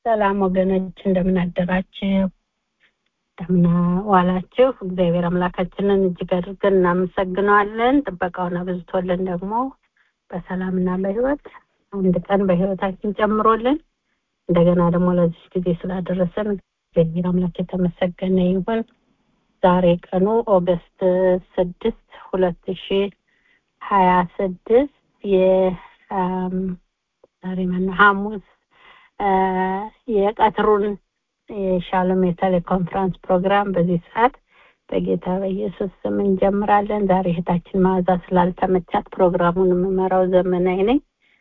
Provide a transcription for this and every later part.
ሰላም ወገኖች እንደምን አደራችሁ እንደምን ዋላችሁ እግዚአብሔር አምላካችንን እጅግ አድርገን እናመሰግነዋለን ጥበቃውን አብዝቶልን ደግሞ በሰላምና በህይወት አንድ ቀን በህይወታችን ጨምሮልን እንደገና ደግሞ ለዚህ ጊዜ ስላደረሰን እግዚአብሔር አምላክ የተመሰገነ ይሁን ዛሬ ቀኑ ኦገስት ስድስት ሁለት ሺ ሀያ ስድስት ዛሬ ማነው ሐሙስ የቀትሩን የሻሎም የቴሌኮንፈረንስ ፕሮግራም በዚህ ሰዓት በጌታ በኢየሱስ ስም እንጀምራለን። ዛሬ እህታችን መዓዛ ስላልተመቻት ፕሮግራሙን የምመራው ዘመናዊ ነኝ።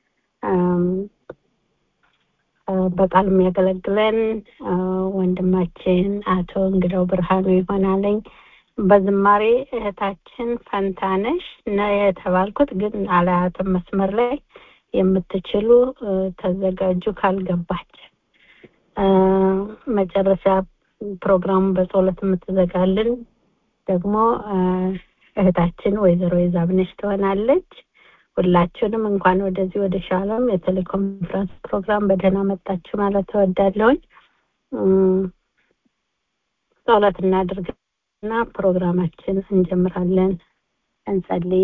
በቃል የሚያገለግለን ወንድማችን አቶ እንግዳው ብርሃኑ ይሆናለኝ። በዝማሬ እህታችን ፈንታነሽ ነው የተባልኩት፣ ግን አላያትም መስመር ላይ የምትችሉ ተዘጋጁ ካልገባች መጨረሻ ፕሮግራሙ በጸሎት የምትዘጋልን ደግሞ እህታችን ወይዘሮ የዛብነሽ ትሆናለች። ሁላችሁንም እንኳን ወደዚህ ወደ ሻሎም የቴሌኮንፈረንስ ፕሮግራም በደህና መጣችሁ ማለት እወዳለሁኝ። ጸሎት እናድርግና ፕሮግራማችን እንጀምራለን። እንጸልይ።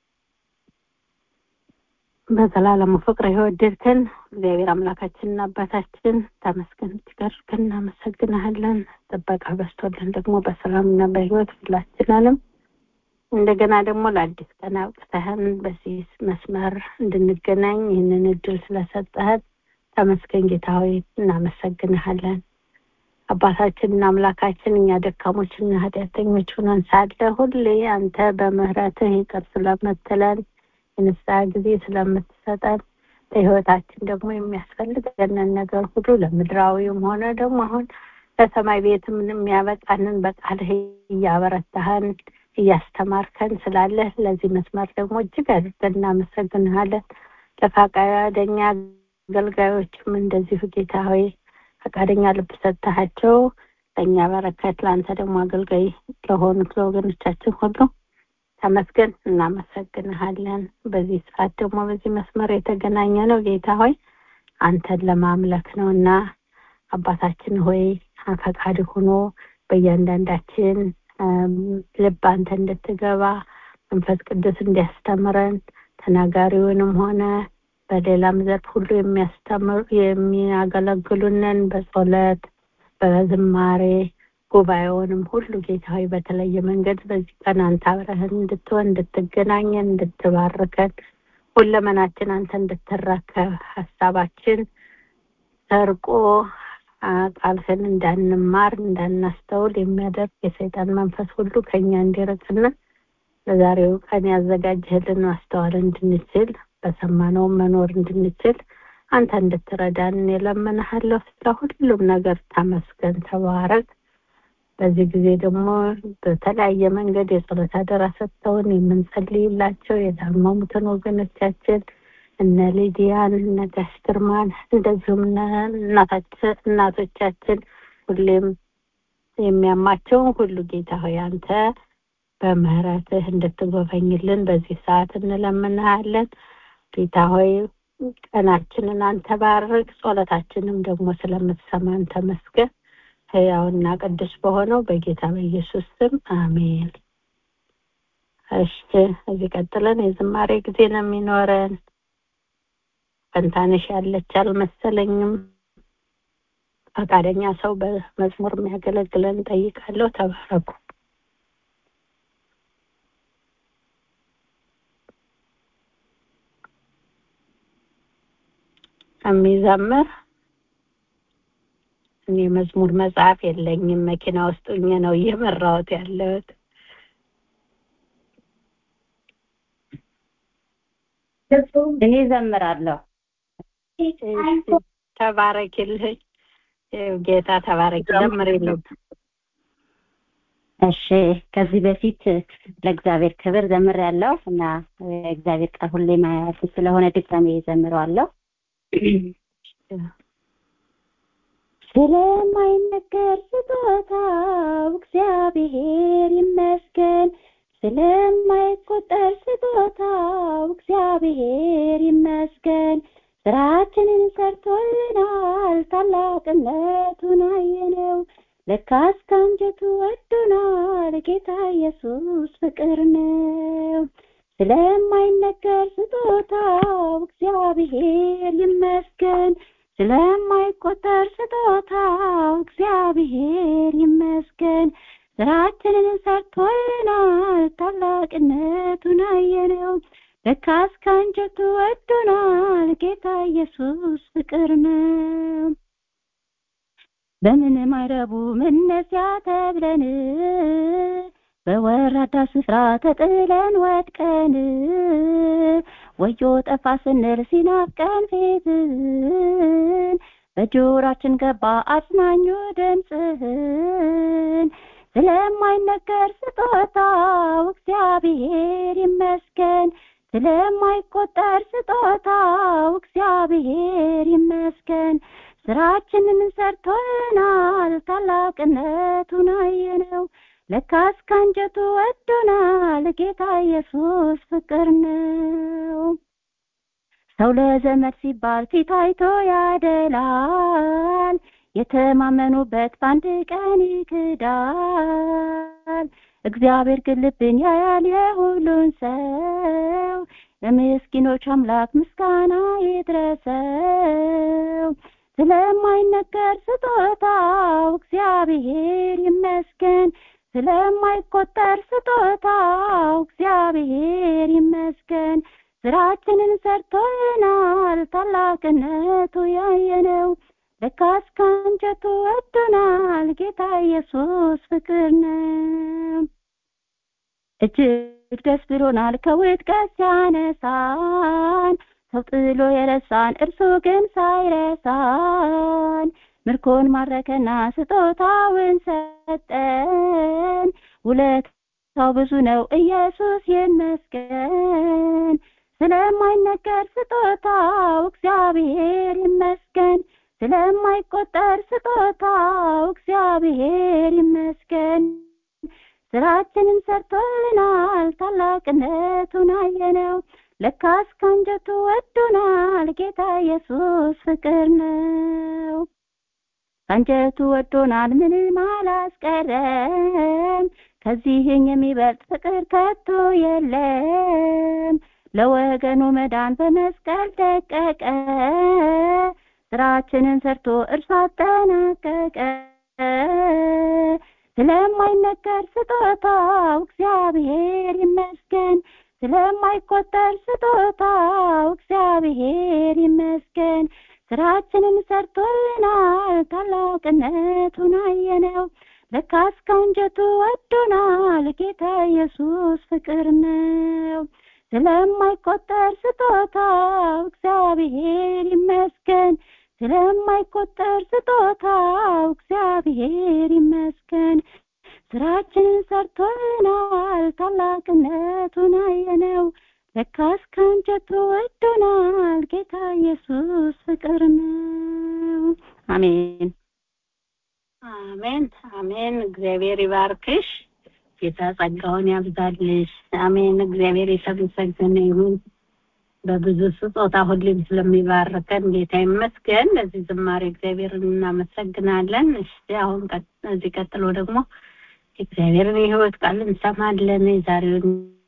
በዘላለሙ ፍቅር የወደድከን እግዚአብሔር አምላካችንና አባታችን ተመስገን እጅጋድርገን እናመሰግናለን። ጥበቃ በስቶልን ደግሞ በሰላምና በህይወት ሁላችንንም እንደገና ደግሞ ለአዲስ ቀን አብቅተህን በዚህ መስመር እንድንገናኝ ይህንን እድል ስለሰጠህን ተመስገን ጌታ ሆይ እናመሰግንሃለን። አባታችንና አምላካችን እኛ ደካሞችና ኃጢአተኞች ሆነን ሳለ ሁሌ አንተ በምህረትህ ይቅር ስለምትለን የንስሐ ጊዜ ስለምትሰጠን በህይወታችን ደግሞ የሚያስፈልገንን ነገር ሁሉ ለምድራዊም ሆነ ደግሞ አሁን ለሰማይ ቤት ምን የሚያበቃንን በቃልህ እያበረታህን እያስተማርከን ስላለህ ለዚህ መስመር ደግሞ እጅግ አድርገን እናመሰግንሃለን። ለፈቃደኛ አገልጋዮችም እንደዚሁ ጌታ ሆይ ፈቃደኛ ልብ ሰጥተሃቸው ለእኛ በረከት ለአንተ ደግሞ አገልጋይ ለሆኑት ለወገኖቻችን ሁሉ ተመስገን እናመሰግንሃለን። በዚህ ሰዓት ደግሞ በዚህ መስመር የተገናኘ ነው ጌታ ሆይ አንተን ለማምለክ ነው እና አባታችን ሆይ ፈቃድ ሆኖ በእያንዳንዳችን ልብ አንተ እንድትገባ መንፈስ ቅዱስ እንዲያስተምረን ተናጋሪውንም ሆነ በሌላም ዘርፍ ሁሉ የሚያስተምሩ የሚያገለግሉንን በጸሎት በዝማሬ ጉባኤውንም ሁሉ ጌታ ሆይ በተለየ መንገድ በዚህ ቀን አንተ አብረህን እንድትሆን እንድትገናኘን እንድትባርከን ሁለመናችን አንተ እንድትረከብ ሀሳባችን ሰርቆ ቃልህን እንዳንማር እንዳናስተውል የሚያደርግ የሰይጣን መንፈስ ሁሉ ከኛ እንዲርቅና ለዛሬው ቀን ያዘጋጀህልን ማስተዋል እንድንችል በሰማነው መኖር እንድንችል አንተ እንድትረዳን የለምንሃለሁ። ስለ ሁሉም ነገር ተመስገን፣ ተባረክ። በዚህ ጊዜ ደግሞ በተለያየ መንገድ የጸሎት አደራ ሰጥተውን የምንጸልይላቸው የታመሙትን ወገኖቻችን እነ ሊዲያን እነ ጋሽ ግርማን እንደዚሁም እናቶቻችን ሁሌም የሚያማቸውን ሁሉ ጌታ ሆይ አንተ በምህረትህ እንድትጎበኝልን በዚህ ሰዓት እንለምንሃለን። ጌታ ሆይ ቀናችንን አንተ ባርክ፣ ጸሎታችንም ደግሞ ስለምትሰማን ተመስገን። ህያውና ቅዱስ በሆነው በጌታ በኢየሱስ ስም አሜን። እሺ፣ እዚህ ቀጥለን የዝማሬ ጊዜ ነው የሚኖረን። ፈንታነሽ ያለች አልመሰለኝም። ፈቃደኛ ሰው በመዝሙር የሚያገለግለን ጠይቃለሁ። ተባረኩ። የሚዘምር እኔ መዝሙር መጽሐፍ የለኝም። መኪና ውስጥ ሆኜ ነው እየመራሁት ያለሁት። እኔ ዘምራለሁ። ተባረኪልኝ ጌታ ተባረኪ። ዘምሪልኝ። እሺ ከዚህ በፊት ለእግዚአብሔር ክብር ዘምሬያለሁ እና እግዚአብሔር ቃል ሁሌ ማያልፍ ስለሆነ ድጋሜ ዘምረዋለሁ። ስለማይነገር ስጦታው እግዚአብሔር ይመስገን። ስለማይቆጠር ስጦታው እግዚአብሔር ይመስገን። ስራችንን ሰርቶልናል ታላቅነቱን አየነው ለካስ ከአንጀቱ ወዶናል ጌታ ኢየሱስ ፍቅር ነው ስለማይነገር ስጦታው እግዚአብሔር ይመስገን ስለማይቆጠር ስጦታው እግዚአብሔር ይመስገን ስራችንን ሰርቶልናል ታላቅነቱን አየነው ለካስ ከአንጀቱ ወዶናል ጌታ ኢየሱስ ፍቅር ነው በምንም አይረቡ መነሲያ ተብለን በወራዳ ስፍራ ተጥለን ወድቀን ወዮ ጠፋ ስንል ሲናፍቀን ፊትህን በጆራችን ገባ አጽናኙ ድምፅህን ስለማይነገር ስጦታው እግዚአብሔር ይመስገን ስለማይቆጠር ስጦታው እግዚአብሔር ይመስገን ስራችንን ሰርቶናል ታላቅነቱን አየነው ለካስ ከአንጀቱ ወዶናል ጌታ ኢየሱስ ፍቅር ነው ሰው ለዘመድ ሲባል ፊት አይቶ ያደላል የተማመኑበት በአንድ ቀን ይክዳል እግዚአብሔር ግን ልብን ያያል የሁሉን ሰው ለምስኪኖች አምላክ ምስጋና ይድረሰው ስለማይነገር ስጦታው እግዚአብሔር ይመስገን ስለማይቆጠር ስጦታው እግዚአብሔር ይመስገን ስራችንን ሰርቶልናል ታላቅነቱ ያየነው ለካስ ከአንጀቱ ወዶናል ጌታ ኢየሱስ ፍቅር ነው እጅግ ደስ ብሎናል ከውድቀት ሲያነሳን ሰው ጥሎ የረሳን እርሱ ግን ሳይረሳን ምርኮን ማረከና ስጦታውን ሰጠን ውለታው ብዙ ነው ኢየሱስ ይመስገን ስለማይነገር ስጦታው እግዚአብሔር ይመስገን ስለማይቆጠር ስጦታው እግዚአብሔር ይመስገን ስራችንን ሰርቶልናል ታላቅነቱን አየነው ለካስ ከአንጀቱ ወዶናል ጌታ ኢየሱስ ፍቅር ነው ከአንጀቱ ወዶናል ምንም አላስቀረም ከዚህኝ የሚበልጥ ፍቅር ከቶ የለም ለወገኑ መዳን በመስቀል ደቀቀ ስራችንን ሰርቶ እርሱ አጠናቀቀ ስለማይነገር ስጦታው እግዚአብሔር ይመስገን ስለማይቆጠር ስጦታው እግዚአብሔር ይመስገን ስራችንን ሰርቶልናል ታላቅነቱን አየነው ለካስ ከአንጀቱ ወዶናል ጌታ ኢየሱስ ፍቅር ነው ስለማይቆጠር ስጦታው እግዚአብሔር ይመስገን ስለማይቆጠር ስጦታው እግዚአብሔር ይመስገን ስራችንን ሰርቶልናል ታላቅነቱን አየነው ለካስ ከአንጀቱ ወዶናል ጌታ ኢየሱስ ፍቅር ነው አሜን አሜን አሜን እግዚአብሔር ይባርክሽ ጌታ ጸጋውን ያብዛልሽ አሜን እግዚአብሔር የተመሰገነ ይሁን በብዙ ስጦታ ሁሌም ስለሚባርከን ጌታ ይመስገን ለዚህ ዝማሬ እግዚአብሔርን እናመሰግናለን እሺ አሁን እዚህ ቀጥሎ ደግሞ እግዚአብሔርን የህይወት ቃል እንሰማለን የዛሬውን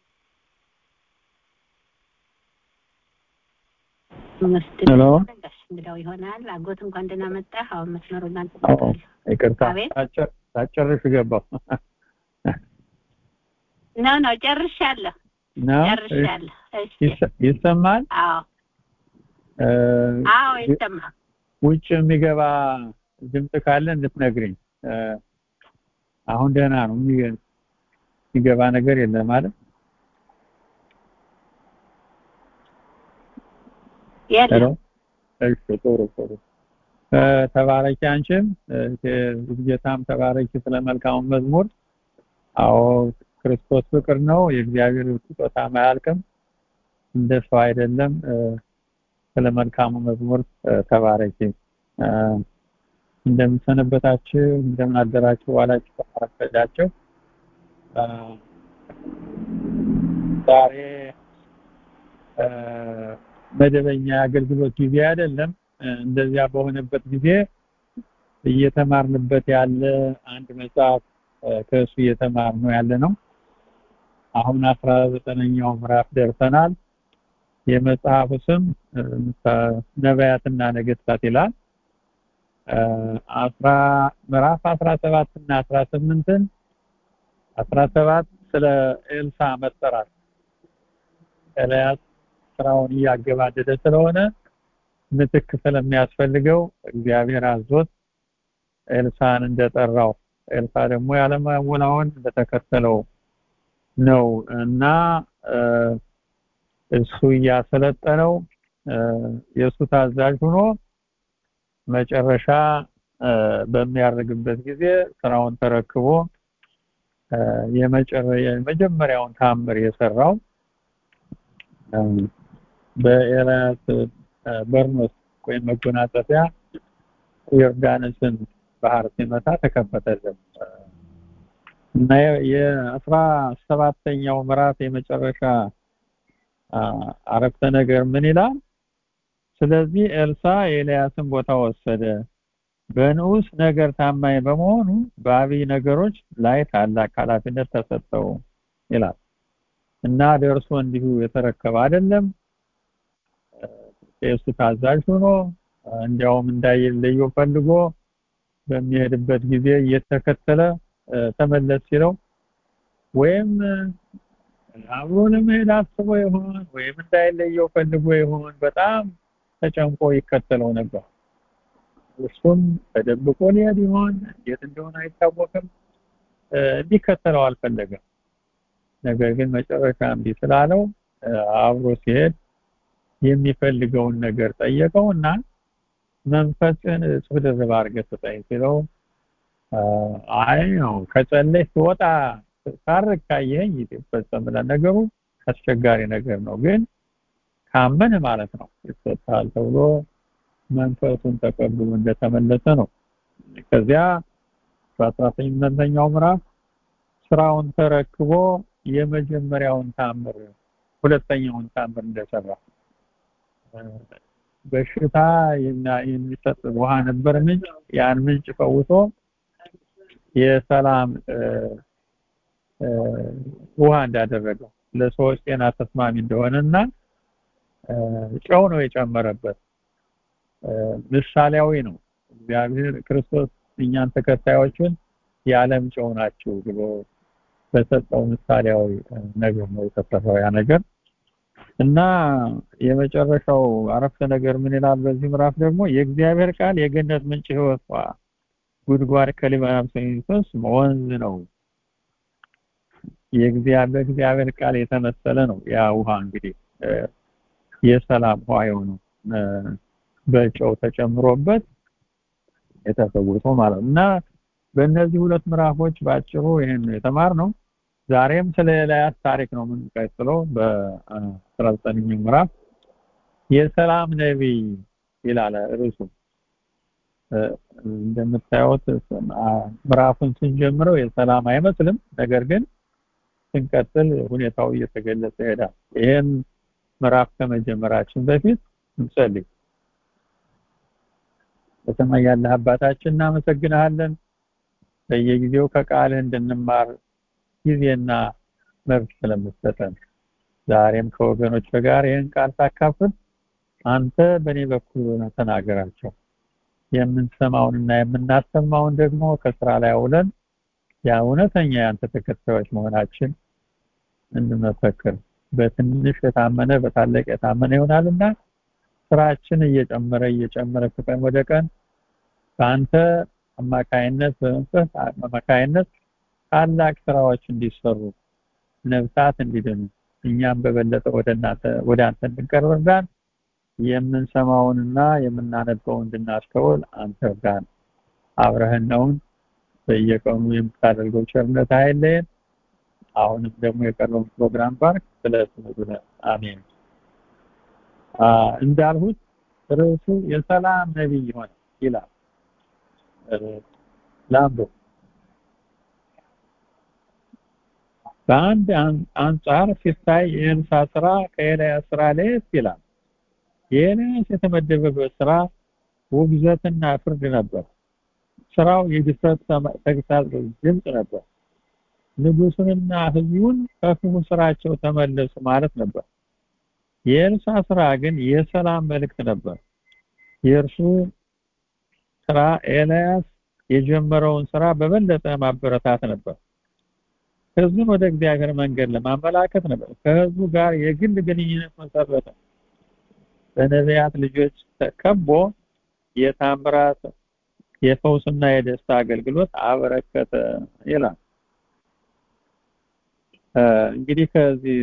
ሄሎ እንግዳው ይሆናል አጎት እንኳን ደህና መጣህ አሁን መስመሩን ይቅርታ ሳጨርሽ ገባሁ ነው ነው ጨርሻለሁ ጨርሻለሁ ይሰማል አዎ አዎ ይሰማል ውጭ የሚገባ ድምፅ ካለ እንድትነግሪኝ አሁን ደህና ነው የሚገባ ነገር የለም ማለት የለም እሺ ጥሩ ጥሩ ተባረኪ አንቺም ጌታም ተባረኪ ስለ መልካሙ መዝሙር አዎ ክርስቶስ ፍቅር ነው የእግዚአብሔር ስጦታ አያልቅም እንደ ሰው አይደለም ስለ መልካሙ መዝሙር ተባረኪ እንደምሰነበታችሁ እንደምን አደራችሁ ዋላችሁ ተፈረዳችሁ ዛሬ መደበኛ የአገልግሎት ጊዜ አይደለም። እንደዚያ በሆነበት ጊዜ እየተማርንበት ያለ አንድ መጽሐፍ ከእሱ እየተማር ነው ያለ ነው። አሁን አስራ ዘጠነኛው ምዕራፍ ደርሰናል። የመጽሐፉ ስም ነቢያትና ነገስታት ይላል። አስራ ምዕራፍ አስራ ሰባት እና አስራ ስምንትን አስራ ሰባት ስለ ኤልሳ መጠራት ኤልያስ ስራውን እያገባደደ ስለሆነ ምትክ ስለሚያስፈልገው እግዚአብሔር አዞት ኤልሳን እንደጠራው ኤልሳ ደግሞ ያለማወላወል እንደተከተለው ነው እና እሱ እያሰለጠነው የእሱ ታዛዥ ሆኖ መጨረሻ በሚያደርግበት ጊዜ ስራውን ተረክቦ የመጀመሪያውን ታምር የሰራው በኤልያስ በርኖስ ወይም መጎናጸፊያ ዮርዳኖስን ባህር ሲመታ ተከፈተልን እና የአስራ ሰባተኛው ምዕራፍ የመጨረሻ አረፍተ ነገር ምን ይላል? ስለዚህ ኤልሳ የኤልያስን ቦታ ወሰደ፣ በንዑስ ነገር ታማኝ በመሆኑ በአብይ ነገሮች ላይ ታላቅ ኃላፊነት ተሰጠው ይላል እና ደርሶ እንዲሁ የተረከበ አይደለም። የእሱ ታዛዥ ሆኖ እንዲያውም እንዳይለየው ፈልጎ በሚሄድበት ጊዜ እየተከተለ ተመለስ ሲለው ወይም አብሮ ለመሄድ አስቦ ይሆን ወይም እንዳይለየው ፈልጎ ይሆን በጣም ተጨንቆ ይከተለው ነበር። እሱም ተደብቆ ሊሄድ ይሆን እንዴት እንደሆነ አይታወቅም። እንዲከተለው አልፈለገም። ነገር ግን መጨረሻ እምቢ ስላለው አብሮ ሲሄድ የሚፈልገውን ነገር ጠየቀው እና መንፈስን እጹብ ድርብ አድርገህ ስጠኝ ሲለው አይ ነው ከጸለይ ስወጣ ሳርግ ካየኸኝ ይፈጸምላል። ነገሩ አስቸጋሪ ነገር ነው፣ ግን ካመን ማለት ነው ይሰጣል ተብሎ መንፈሱን ተቀብሎ እንደተመለሰ ነው። ከዚያ በአስራ ስምንተኛው ምዕራፍ ስራውን ተረክቦ የመጀመሪያውን ታምር ሁለተኛውን ታምር እንደሰራ በሽታ የሚሰጥ ውሃ ነበር ምንጭ ያን ምንጭ ፈውሶ የሰላም ውሃ እንዳደረገው ለሰዎች ጤና ተስማሚ እንደሆነና ጨው ነው የጨመረበት ምሳሌያዊ ነው እግዚአብሔር ክርስቶስ እኛን ተከታዮችን የዓለም ጨው ናቸው ብሎ በሰጠው ምሳሌያዊ ነገር ነው የተሰራው ያ ነገር እና የመጨረሻው አረፍተ ነገር ምን ይላል በዚህ ምዕራፍ ደግሞ የእግዚአብሔር ቃል የገነት ምንጭ ህይወት ጉድጓድ ከሊባኖስ የሚፈስ ወንዝ ነው የእግዚአብሔር እግዚአብሔር ቃል የተመሰለ ነው ያ ውሃ እንግዲህ የሰላም ውሃ የሆነው በጨው ተጨምሮበት የተፈወሰው ማለት እና በእነዚህ ሁለት ምዕራፎች ባጭሩ ይሄን የተማርነው ዛሬም ስለ ኤልያስ ታሪክ ነው የምንቀጥለው በ19ኛው ምዕራፍ የሰላም ነቢይ ይላል ርዕሱ እንደምታዩት ምዕራፉን ስንጀምረው የሰላም አይመስልም ነገር ግን ስንቀጥል ሁኔታው እየተገለጸ ይሄዳል ይሄን ምዕራፍ ከመጀመራችን በፊት እንጸልይ በሰማይ ያለ አባታችን እናመሰግናለን በየጊዜው ከቃልህ እንድንማር ጊዜና መብት ስለምትሰጠን ዛሬም ከወገኖች ጋር ይህን ቃል ሳካፍል አንተ በእኔ በኩል ሆነ ተናገራቸው የምንሰማውንና የምናሰማውን ደግሞ ከስራ ላይ አውለን ያ እውነተኛ ያንተ ተከታዮች መሆናችን እንመሰክር በትንሽ የታመነ በታላቅ የታመነ ይሆናልና ስራችን እየጨመረ እየጨመረ ከቀን ወደ ቀን በአንተ አማካይነት በመንፈስ አማካይነት ታላቅ ስራዎች እንዲሰሩ ነፍሳት እንዲድኑ እኛም በበለጠ ወደ እናንተ ወደ አንተ እንድንቀርብ እርዳን የምንሰማውንና የምናነበው እንድናስተውል አንተ እርዳን አብረህን ነውን በየቀኑ የምታደርገው ቸርነት አይለየን አሁንም ደግሞ የቀረውን ፕሮግራም ባርክ ስለ ስሙ አሜን እንዳልሁት ርዕሱ የሰላም ነቢይ ይሆን ይላል ላምበው በአንድ አንጻር ሲታይ የኤልሳ ስራ ከኤልያስ ስራ ለየት ይላል የኤልያስ የተመደበበት ስራ ውግዘትና ፍርድ ነበር። ስራው የድፍረት ተግሳጽ ድምፅ ነበር። ንጉሱንና ህዝቡን ከክፉ ስራቸው ተመለሱ ማለት ነበር። የኤልሳ ስራ ግን የሰላም መልእክት ነበር። የእርሱ ስራ ኤልያስ የጀመረውን ስራ በበለጠ ማበረታት ነበር። ህዝቡን ወደ እግዚአብሔር መንገድ ለማመላከት ነበር። ከህዝቡ ጋር የግል ግንኙነት መሰረተ። በነቢያት ልጆች ተከቦ የታምራት የፈውስና የደስታ አገልግሎት አበረከተ ይላል። እንግዲህ ከዚህ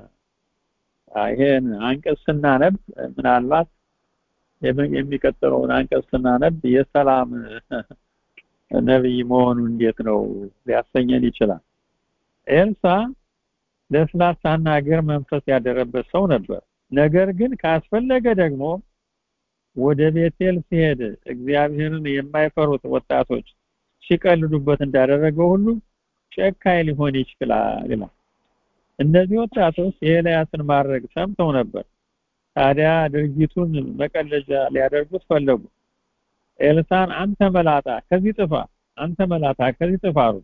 ይሄን አንቀጽ ስናነብ ምናልባት የሚቀጥለውን አንቀጽ ስናነብ የሰላም ነብይ መሆኑ እንዴት ነው ሊያሰኘን ይችላል። ኤልሳ ለስላሳና ገር መንፈስ ያደረበት ሰው ነበር። ነገር ግን ካስፈለገ ደግሞ ወደ ቤቴል ሲሄድ እግዚአብሔርን የማይፈሩት ወጣቶች ሲቀልዱበት እንዳደረገው ሁሉ ጨካኝ ሊሆን ይችላል ይላል። እነዚህ ወጣቶች የኤልያስን ማድረግ ሰምተው ነበር። ታዲያ ድርጊቱን መቀለጃ ሊያደርጉት ፈለጉ። ኤልሳን አንተ መላጣ ከዚህ ጥፋ፣ አንተ መላጣ ከዚህ ጥፋ አሉ።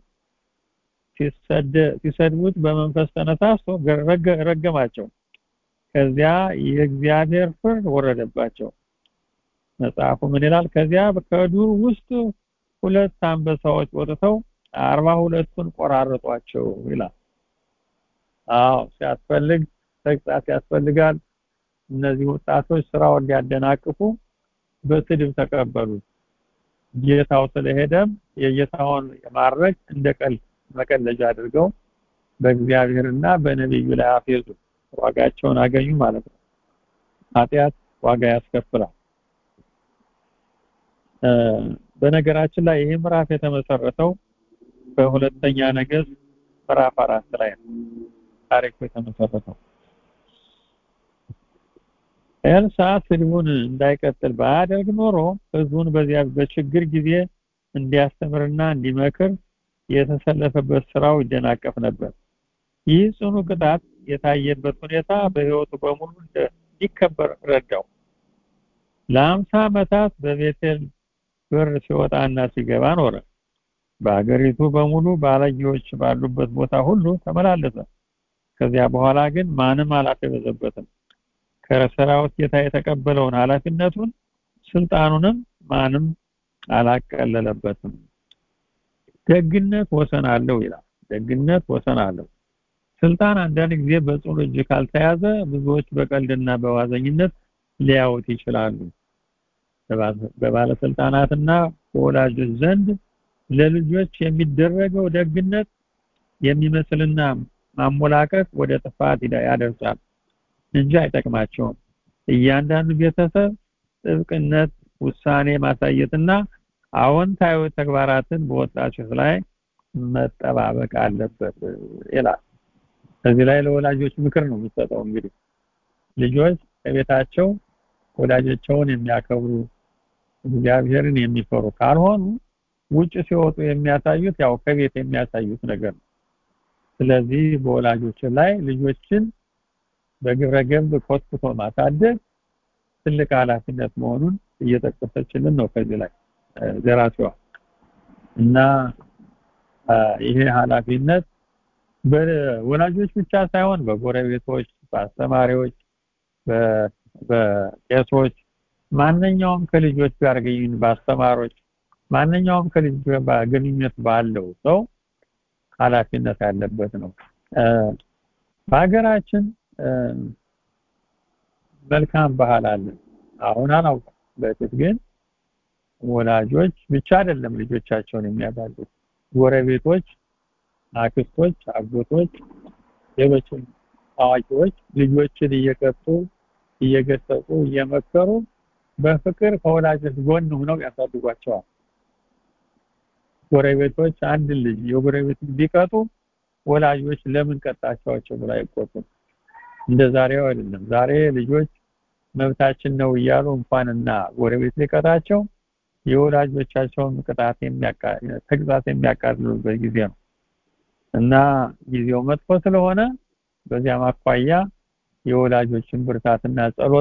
ሲሰድቡት በመንፈስ ተነሳስቶ ረገማቸው። ከዚያ የእግዚአብሔር ፍርድ ወረደባቸው። መጽሐፉ ምን ይላል? ከዚያ ከዱር ውስጥ ሁለት አንበሳዎች ወጥተው አርባ ሁለቱን ቆራረጧቸው ይላል። አዎ ሲያስፈልግ ተግሳጽ ያስፈልጋል። እነዚህ ወጣቶች ስራውን ሊያደናቅፉ በስድብ ተቀበሉ። ጌታው ስለሄደም የጌታውን ማድረግ እንደ ቀልድ መቀለጃ አድርገው በእግዚአብሔርና በነቢዩ ላይ አፌዙ። ዋጋቸውን አገኙ ማለት ነው። ኃጢአት ዋጋ ያስከፍላል። በነገራችን ላይ ይህ ምዕራፍ የተመሰረተው በሁለተኛ ነገሥት ምዕራፍ አራት ላይ ነው ታሪኩ የተመሰረተው። ኤልሳ ስድቡን እንዳይቀጥል ባያደርግ ኖሮ ህዝቡን በዚያ በችግር ጊዜ እንዲያስተምርና እንዲመክር የተሰለፈበት ስራው ይደናቀፍ ነበር። ይህ ጽኑ ቅጣት የታየበት ሁኔታ በህይወቱ በሙሉ እንዲከበር ረዳው። ለአምሳ ዓመታት በቤቴል በር ሲወጣና ሲገባ ኖረ። በአገሪቱ በሙሉ ባለጌዎች ባሉበት ቦታ ሁሉ ተመላለሰ። ከዚያ በኋላ ግን ማንም አላፈበዘበትም። ከሰራዊት ጌታ የተቀበለውን ኃላፊነቱን ስልጣኑንም ማንም አላቀለለበትም። ደግነት ወሰን አለው ይላል። ደግነት ወሰን አለው። ስልጣን አንዳንድ ጊዜ በጽኑ እጅ ካልተያዘ ብዙዎች በቀልድና በዋዘኝነት ሊያዩት ይችላሉ። በባለስልጣናትና በወላጆች ዘንድ ለልጆች የሚደረገው ደግነት የሚመስልና ማሞላቀቅ ወደ ጥፋት ያደርሳል እንጂ አይጠቅማቸውም። እያንዳንዱ ቤተሰብ ጥብቅነት ውሳኔ ማሳየትና አዎንታዊ ተግባራትን በወጣቶች ላይ መጠባበቅ አለበት ይላል። እዚህ ላይ ለወላጆች ምክር ነው የሚሰጠው። እንግዲህ ልጆች ከቤታቸው ወላጆቻቸውን የሚያከብሩ እግዚአብሔርን የሚፈሩ ካልሆኑ ውጭ ሲወጡ የሚያሳዩት ያው ከቤት የሚያሳዩት ነገር ነው። ስለዚህ በወላጆች ላይ ልጆችን በግብረ ገብ ኮትኩቶ ማሳደግ ትልቅ ኃላፊነት መሆኑን እየጠቀሰችልን ነው ከዚህ ላይ ደራሲዋ እና ይሄ ኃላፊነት በወላጆች ብቻ ሳይሆን በጎረቤቶች፣ በአስተማሪዎች፣ በቄሶች ማንኛውም ከልጆች ጋር ግንኙነት በአስተማሪዎች ማንኛውም ከልጆች ጋር ግንኙነት ባለው ሰው ኃላፊነት ያለበት ነው። በሀገራችን መልካም ባህል አለ። አሁን አላውቅም። በፊት ግን ወላጆች ብቻ አይደለም ልጆቻቸውን የሚያባሉት ጎረቤቶች፣ አክስቶች፣ አጎቶች፣ ሌሎችም አዋቂዎች ልጆችን እየቀጡ እየገሰጹ እየመከሩ በፍቅር ከወላጆች ጎን ሆነው ያሳድጓቸዋል። ጎረቤቶች አንድ ልጅ የጎረቤት ቢቀጡ ወላጆች ለምን ቀጣቸዋቸው ብለው አይቆጡም። እንደ ዛሬው አይደለም። ዛሬ ልጆች መብታችን ነው እያሉ እንኳንና ጎረቤት ሊቀጣቸው የወላጆቻቸውን ቅጣት ተግዛት የሚያቃልሉበት ጊዜ ነው እና ጊዜው መጥፎ ስለሆነ በዚያም አኳያ የወላጆችን ብርታትና ጸሎት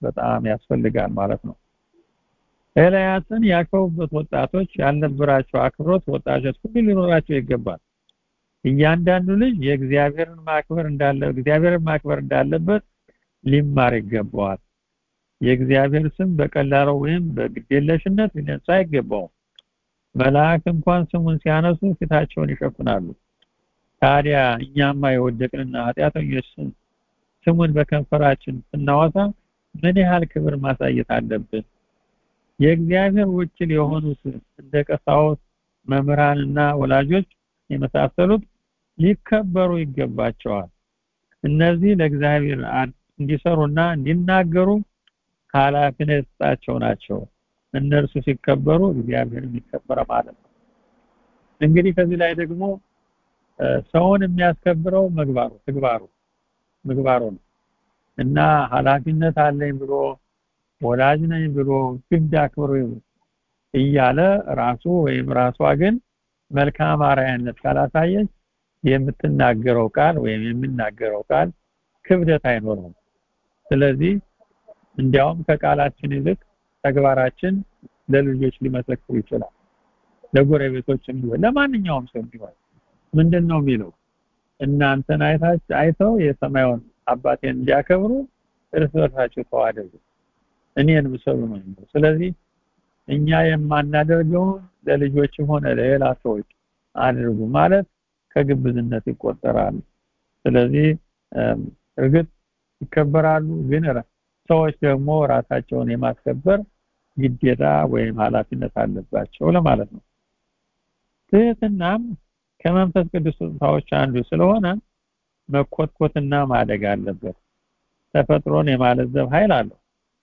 በጣም ያስፈልጋል ማለት ነው። ኤልያስን ያከቡበት ወጣቶች ያልነበራቸው አክብሮት ወጣቶች ሁሉ ሊኖራቸው ይገባል። እያንዳንዱ ልጅ የእግዚአብሔርን ማክበር እንዳለ እግዚአብሔርን ማክበር እንዳለበት ሊማር ይገባዋል። የእግዚአብሔር ስም በቀላሉ ወይም በግዴለሽነት ሊነሳ አይገባውም። መልአክ እንኳን ስሙን ሲያነሱ ፊታቸውን ይሸፍናሉ። ታዲያ እኛማ የወደቅንና ኃጢአተኞች ስሙን በከንፈራችን ስናወሳ ምን ያህል ክብር ማሳየት አለብን? የእግዚአብሔር ውክል የሆኑት እንደ ቀሳውስት፣ መምህራንና ወላጆች የመሳሰሉት ሊከበሩ ይገባቸዋል። እነዚህ ለእግዚአብሔር እንዲሰሩና እንዲናገሩ ኃላፊነት የተሰጣቸው ናቸው። እነርሱ ሲከበሩ እግዚአብሔር የሚከበረ ማለት ነው። እንግዲህ ከዚህ ላይ ደግሞ ሰውን የሚያስከብረው ምግባሩ ተግባሩ ምግባሩ ነው እና ኃላፊነት አለኝ ብሎ ወላጅ ነኝ ብሎ ግድ አክብሮ እያለ ራሱ ወይም ራሷ ግን መልካም አርአያነት ካላሳየች የምትናገረው ቃል ወይም የሚናገረው ቃል ክብደት አይኖረውም። ስለዚህ እንዲያውም ከቃላችን ይልቅ ተግባራችን ለልጆች ሊመሰክሩ ይችላል። ለጎረቤቶችም ቢሆን ለማንኛውም ሰው ቢሆን ምንድን ነው የሚለው እናንተን አይታች አይተው የሰማዩን አባቴን እንዲያከብሩ እርስ በርሳቸው ተዋደዱ እኔን ምሰሉ ነው የሚለው። ስለዚህ እኛ የማናደርገውን ለልጆችም ሆነ ለሌላ ሰዎች አድርጉ ማለት ከግብዝነት ይቆጠራል። ስለዚህ እርግጥ ይከበራሉ፣ ግን ሰዎች ደግሞ ራሳቸውን የማስከበር ግዴታ ወይም ኃላፊነት አለባቸው ለማለት ነው። ትህትናም ከመንፈስ ቅዱስ ስጦታዎች አንዱ ስለሆነ መኮትኮትና ማደግ አለበት። ተፈጥሮን የማለዘብ ኃይል አለው።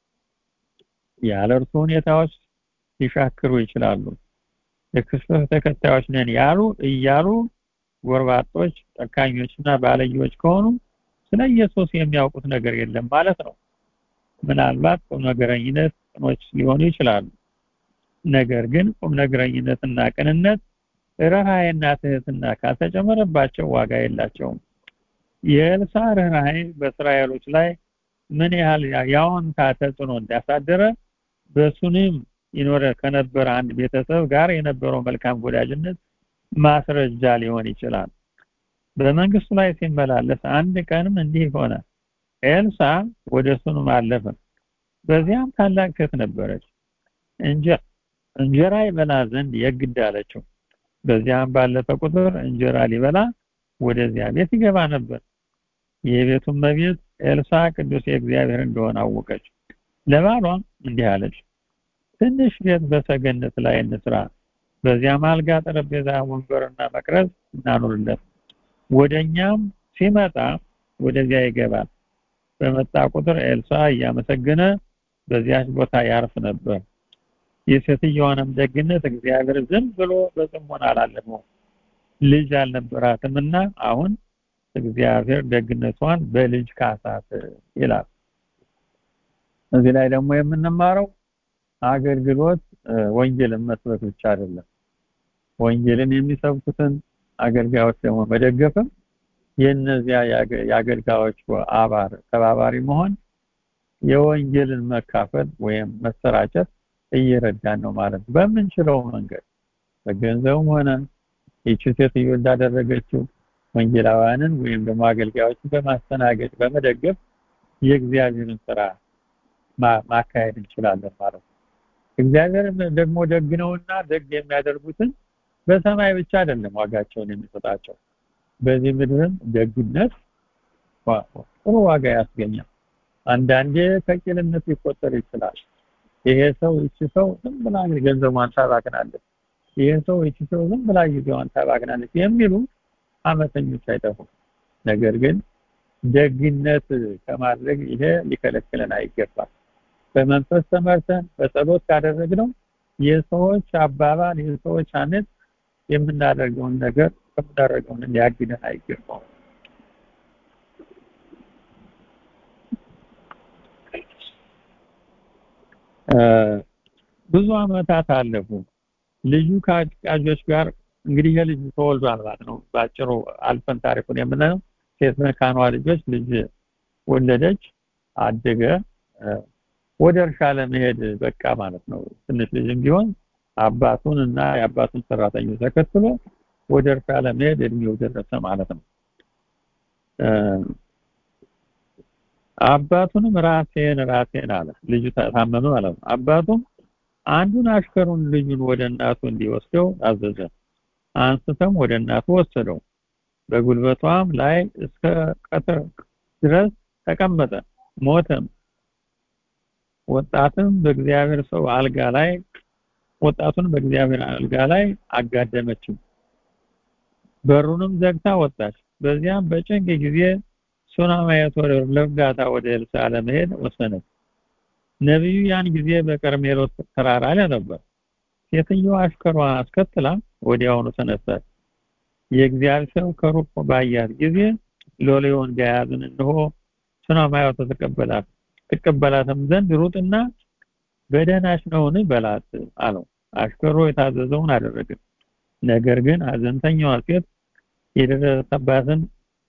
ያለ እርሱ ሁኔታዎች ሊሻክሩ ይችላሉ። የክርስቶስ ተከታዮች ነን ያሉ እያሉ ጎርባጦች፣ ጨካኞችና ባለየዎች ከሆኑ ስለ ኢየሱስ የሚያውቁት ነገር የለም ማለት ነው። ምናልባት ቁም ነገረኝነት ቅኖች ሊሆኑ ይችላሉ። ነገር ግን ቁም ነገረኝነትና ቅንነት ርኅራኄና ትህትና ካልተጨመረባቸው ዋጋ የላቸውም። የኤልሳ ርኅራኄ በእስራኤሎች ላይ ምን ያህል የአዎንታ ተጽዕኖ እንዳሳደረ በሱንም ይኖረ ከነበረ አንድ ቤተሰብ ጋር የነበረው መልካም ወዳጅነት ማስረጃ ሊሆን ይችላል። በመንግስቱ ላይ ሲመላለስ አንድ ቀንም እንዲህ ሆነ። ኤልሳ ወደ ሱንም አለፈ። በዚያም ታላቅ ሴት ነበረች። እንጀራ ይበላ ዘንድ የግድ አለችው። በዚያም ባለፈ ቁጥር እንጀራ ሊበላ ወደዚያ ቤት ይገባ ነበር። የቤቱም መቤት ኤልሳ ቅዱስ የእግዚአብሔር እንደሆነ አወቀች። ለባሏም እንዲህ አለች፣ ትንሽ ቤት በሰገነት ላይ እንስራ፣ በዚያም አልጋ፣ ጠረጴዛ፣ ወንበርና መቅረዝ እናኑርለት። ወደኛም ሲመጣ ወደዚያ ይገባል። በመጣ ቁጥር ኤልሳ እያመሰገነ በዚያች ቦታ ያርፍ ነበር። የሴትዮዋንም ደግነት እግዚአብሔር ዝም ብሎ በጽሞና አላለፈው። ልጅ አልነበራትምና አሁን እግዚአብሔር ደግነቷን በልጅ ካሳት ይላል። እዚህ ላይ ደግሞ የምንማረው አገልግሎት ወንጌልን መስበክ ብቻ አይደለም። ወንጌልን የሚሰብኩትን አገልጋዮች ደግሞ መደገፍም የእነዚያ የአገልጋዮች አባር ተባባሪ መሆን የወንጌልን መካፈል ወይም መሰራጨት እየረዳን ነው ማለት ነው። በምንችለው መንገድ በገንዘብም ሆነ ይቺ ሴትዮ እንዳደረገችው ወንጌላውያንን ወይም ደግሞ አገልጋዮችን በማስተናገድ በመደገፍ የእግዚአብሔርን ስራ ማካሄድ እንችላለን ማለት ነው። እግዚአብሔር ደግሞ ደግ ነውና ደግ የሚያደርጉትን በሰማይ ብቻ አይደለም ዋጋቸውን የሚሰጣቸው በዚህ ምድርም ደግነት ጥሩ ዋጋ ያስገኛል። አንዳንዴ ከቂልነት ሊቆጠር ይችላል። ይሄ ሰው ይቺ ሰው ዝም ብላ ገንዘቧን ታባክናለች፣ ይሄ ሰው ይቺ ሰው ዝም ብላ ጊዜዋን ታባክናለች የሚሉ አመፀኞች አይጠፉም። ነገር ግን ደግነት ከማድረግ ይሄ ሊከለክለን አይገባም። በመንፈስ ተመርተን በጸሎት ካደረግነው የሰዎች አባባል የሰዎች አነት የምናደርገውን ነገር ከምናደርገውን ሊያግደን አይገባም። ብዙ አመታት አለፉ። ልጁ ከአጫጆች ጋር እንግዲህ የልጁ ተወልዷል ማለት ነው። ባጭሩ አልፈን ታሪኩን የምናየው ሴት መካኗ ልጆች ልጅ ወለደች፣ አደገ፣ ወደ እርሻ ለመሄድ በቃ ማለት ነው ትንሽ ልጅም ቢሆን አባቱን እና የአባቱን ሰራተኞች ተከትሎ ወደ እርሻ ለመሄድ እድሜው ደረሰ ማለት ነው አባቱንም ራሴን ራሴን አለ ልጁ ታመመ ማለት ነው አባቱም አንዱን አሽከሩን ልጁን ወደ እናቱ እንዲወስደው አዘዘ አንስተም ወደ እናቱ ወሰደው በጉልበቷም ላይ እስከ ቀትር ድረስ ተቀመጠ ሞተም ወጣትም በእግዚአብሔር ሰው አልጋ ላይ ወጣቱን በእግዚአብሔር አልጋ ላይ አጋደመችው በሩንም ዘግታ ወጣች በዚያም በጭንቅ ጊዜ ሱናማየት ወደ ለጋታ ወደ ኤልሳ ለመሄድ ወሰነች ነቢዩ ያን ጊዜ በቀርሜሎስ ተራራ ላይ ነበር ሴትዮዋ አሽከሯ አስከትላ ወዲያውኑ ተነሳች የእግዚአብሔር ሰው ከሩቅ ባያት ጊዜ ሎሌውን ገያዝን እንሆ ሱናማየት ተቀበላት ትቀበላትም ዘንድ ሩጥና በደህናሽ ነውን በላት አለው አሽከሮ የታዘዘውን አደረገ ነገር ግን አዘንተኛዋ ሴት የደረሰባትን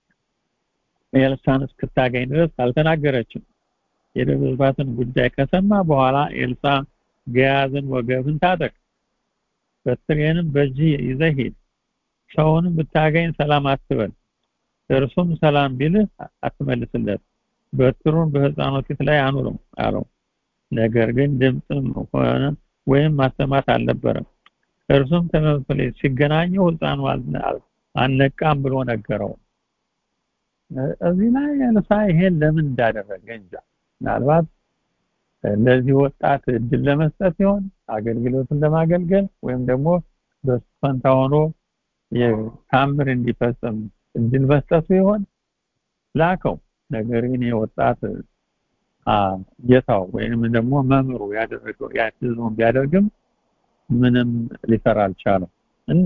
ኤልሳን እስክታገኝ ድረስ አልተናገረችም የደረሰባትን ጉዳይ ከሰማ በኋላ ኤልሳ ገያዝን ወገብን ታጠቅ በትሬንም በእጅ ይዘህ ሂድ ሰውንም ብታገኝ ሰላም አትበል እርሱም ሰላም ቢልህ አትመልስለት በትሩን በህፃኑ ፊት ላይ አኑረው አለው ነገር ግን ድምፅም ሆነ ወይም ማሰማት አልነበረም እርሱም ተመልሶ ሲገናኘው ህፃኑ አልነቃም ብሎ ነገረው እዚህ ላይ ኤልሳ ይሄን ለምን እንዳደረገ እንጃ ምናልባት ለዚህ ወጣት እድል ለመስጠት ሲሆን አገልግሎትን ለማገልገል ወይም ደግሞ በሱ ፈንታ ሆኖ የታምር እንዲፈጸም እድል መስጠቱ ይሆን ላከው ነገር ግን የወጣት ጌታው ወይም ደግሞ መምሩ ያደረገው ያትዘውን ቢያደርግም ምንም ሊሰራ አልቻለም እና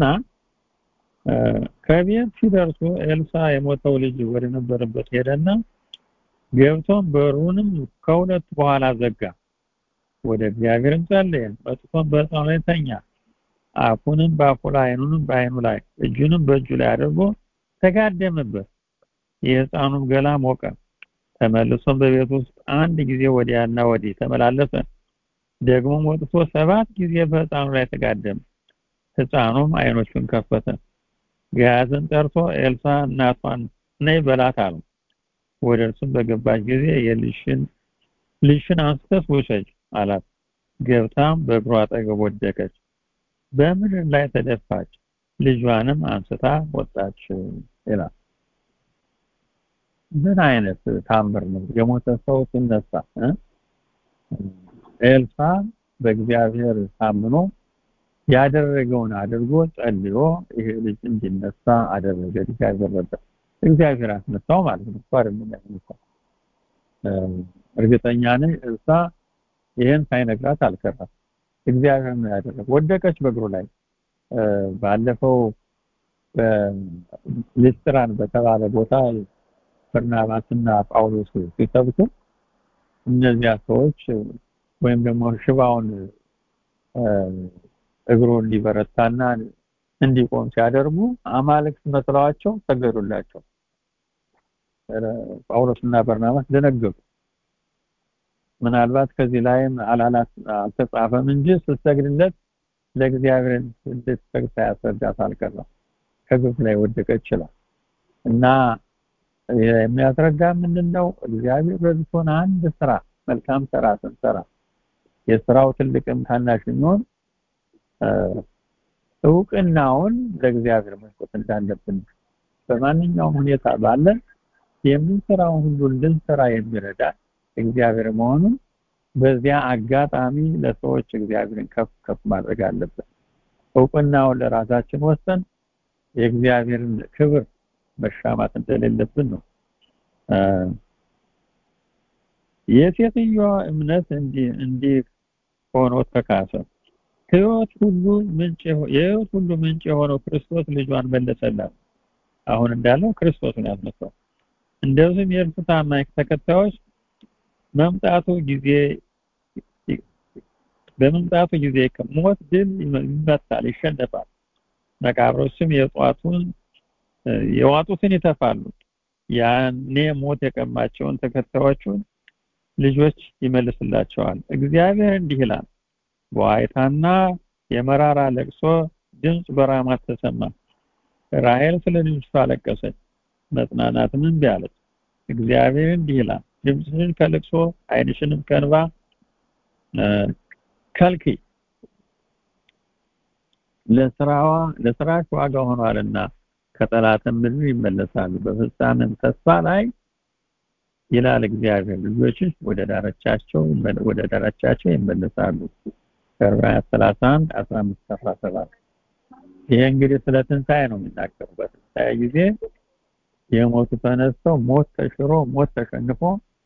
ከቤት ሲደርሱ ኤልሳ የሞተው ልጅ ወደ ነበረበት ሄደና ገብቶም በሩንም ከሁለት በኋላ ዘጋ ወደ እግዚአብሔርም ጸለየ መጥቶም በሕፃኑ ላይ ተኛ አፉንም በአፉ ላይ አይኑንም በአይኑ ላይ እጁንም በእጁ ላይ አድርጎ ተጋደመበት የሕፃኑም ገላ ሞቀ ተመልሶም በቤት ውስጥ አንድ ጊዜ ወዲያና ወዲህ ተመላለሰ ደግሞም ወጥቶ ሰባት ጊዜ በሕፃኑ ላይ ተጋደመ ሕፃኑም አይኖቹን ከፈተ ገያዝን ጠርቶ ኤልሳ እናቷን ነይ በላት አለው ወደ እርሱም በገባች ጊዜ የልሽን ልሽን አንስተሽ ውሰጅ አላት ገብታም በእግሯ አጠገብ ወደቀች በምድር ላይ ተደፋች ልጇንም አንስታ ወጣች ይላል ምን አይነት ታምር ነው የሞተ ሰው ሲነሳ ኤልሳ በእግዚአብሔር ታምኖ ያደረገውን አድርጎ ጸልዮ ይሄ ልጅ እንዲነሳ አደረገ እግዚአብሔር ረዳ እግዚአብሔር አስነሳው ማለት ነው ሷር የሚያስነሳው እርግጠኛ ነኝ እርሳ ይሄን ሳይነግራት አልቀረም እግዚአብሔር ነው ያደረገው ወደቀች በእግሩ ላይ ባለፈው በሊስትራን በተባለ ቦታ በርናባስና ጳውሎስ ሲሰብኩ እነዚያ ሰዎች ወይም ደግሞ ሽባውን እግሩ እንዲበረታና እንዲቆም ሲያደርጉ አማልክት መስለዋቸው ሰገዱላቸው ጳውሎስና በርናባስ ደነገጡ ምናልባት ከዚህ ላይም አላላት አልተጻፈም እንጂ ስትሰግድለት ለእግዚአብሔር እንድትሰግድ ሳያስረዳት አልቀረም ከግፍ ላይ ወደቀ ይችላል እና የሚያስረዳ ምንድነው እግዚአብሔር ረድቶን አንድ ስራ መልካም ስራ ስንሰራ የስራው ትልቅም ታናሽ የሚሆን እውቅናውን ለእግዚአብሔር መስጠት እንዳለብን በማንኛውም ሁኔታ ባለን የምንሰራውን ሁሉ እንድንሰራ የሚረዳ እግዚአብሔር መሆኑን በዚያ አጋጣሚ ለሰዎች እግዚአብሔርን ከፍ ከፍ ማድረግ አለብን እውቅናውን ለራሳችን ወሰን የእግዚአብሔርን ክብር መሻማት እንደሌለብን ነው የሴትዮዋ እምነት እንዲህ እንዲህ ሆኖ ተካሰ ህይወት ሁሉ ምንጭ የህይወት ሁሉ ምንጭ የሆነው ክርስቶስ ልጇን መለሰላት አሁን እንዳለው ክርስቶስን ያስነሳው እንደዚህም የእርሱ ታማኝ ተከታዮች መምጣቱ ጊዜ በመምጣቱ ጊዜ ሞት ድል ይመታል ይሸነፋል መቃብሮችም የጧቱን የዋጡትን ይተፋሉ ያኔ ሞት የቀማቸውን ተከታዮቹን ልጆች ይመልስላቸዋል። እግዚአብሔር እንዲህ ይላል፣ በዋይታና የመራራ ለቅሶ ድምፅ በራማት ተሰማ። ራሔል ስለ ልጅቷ አለቀሰች፣ መጽናናትም እምቢ አለች። እግዚአብሔር እንዲህ ይላል፣ ድምፅሽን ከልቅሶ ዓይንሽንም ከእንባ ከልክይ፣ ለስራዋ ለስራሽ ዋጋ ሆኗልና ከጠላትም ምድር ይመለሳሉ። በፍጻሜም ተስፋ ላይ ይላል እግዚአብሔር ልጆችሽ ወደ ዳርቻቸው ወደ ዳርቻቸው ይመለሳሉ። ዕብራውያን 31 15 17 ይሄ እንግዲህ ስለ ትንሣኤ ነው የሚናገረው። በትንሣኤ ጊዜ የሞቱ ተነስተው ሞት ተሽሮ ሞት ተሸንፎ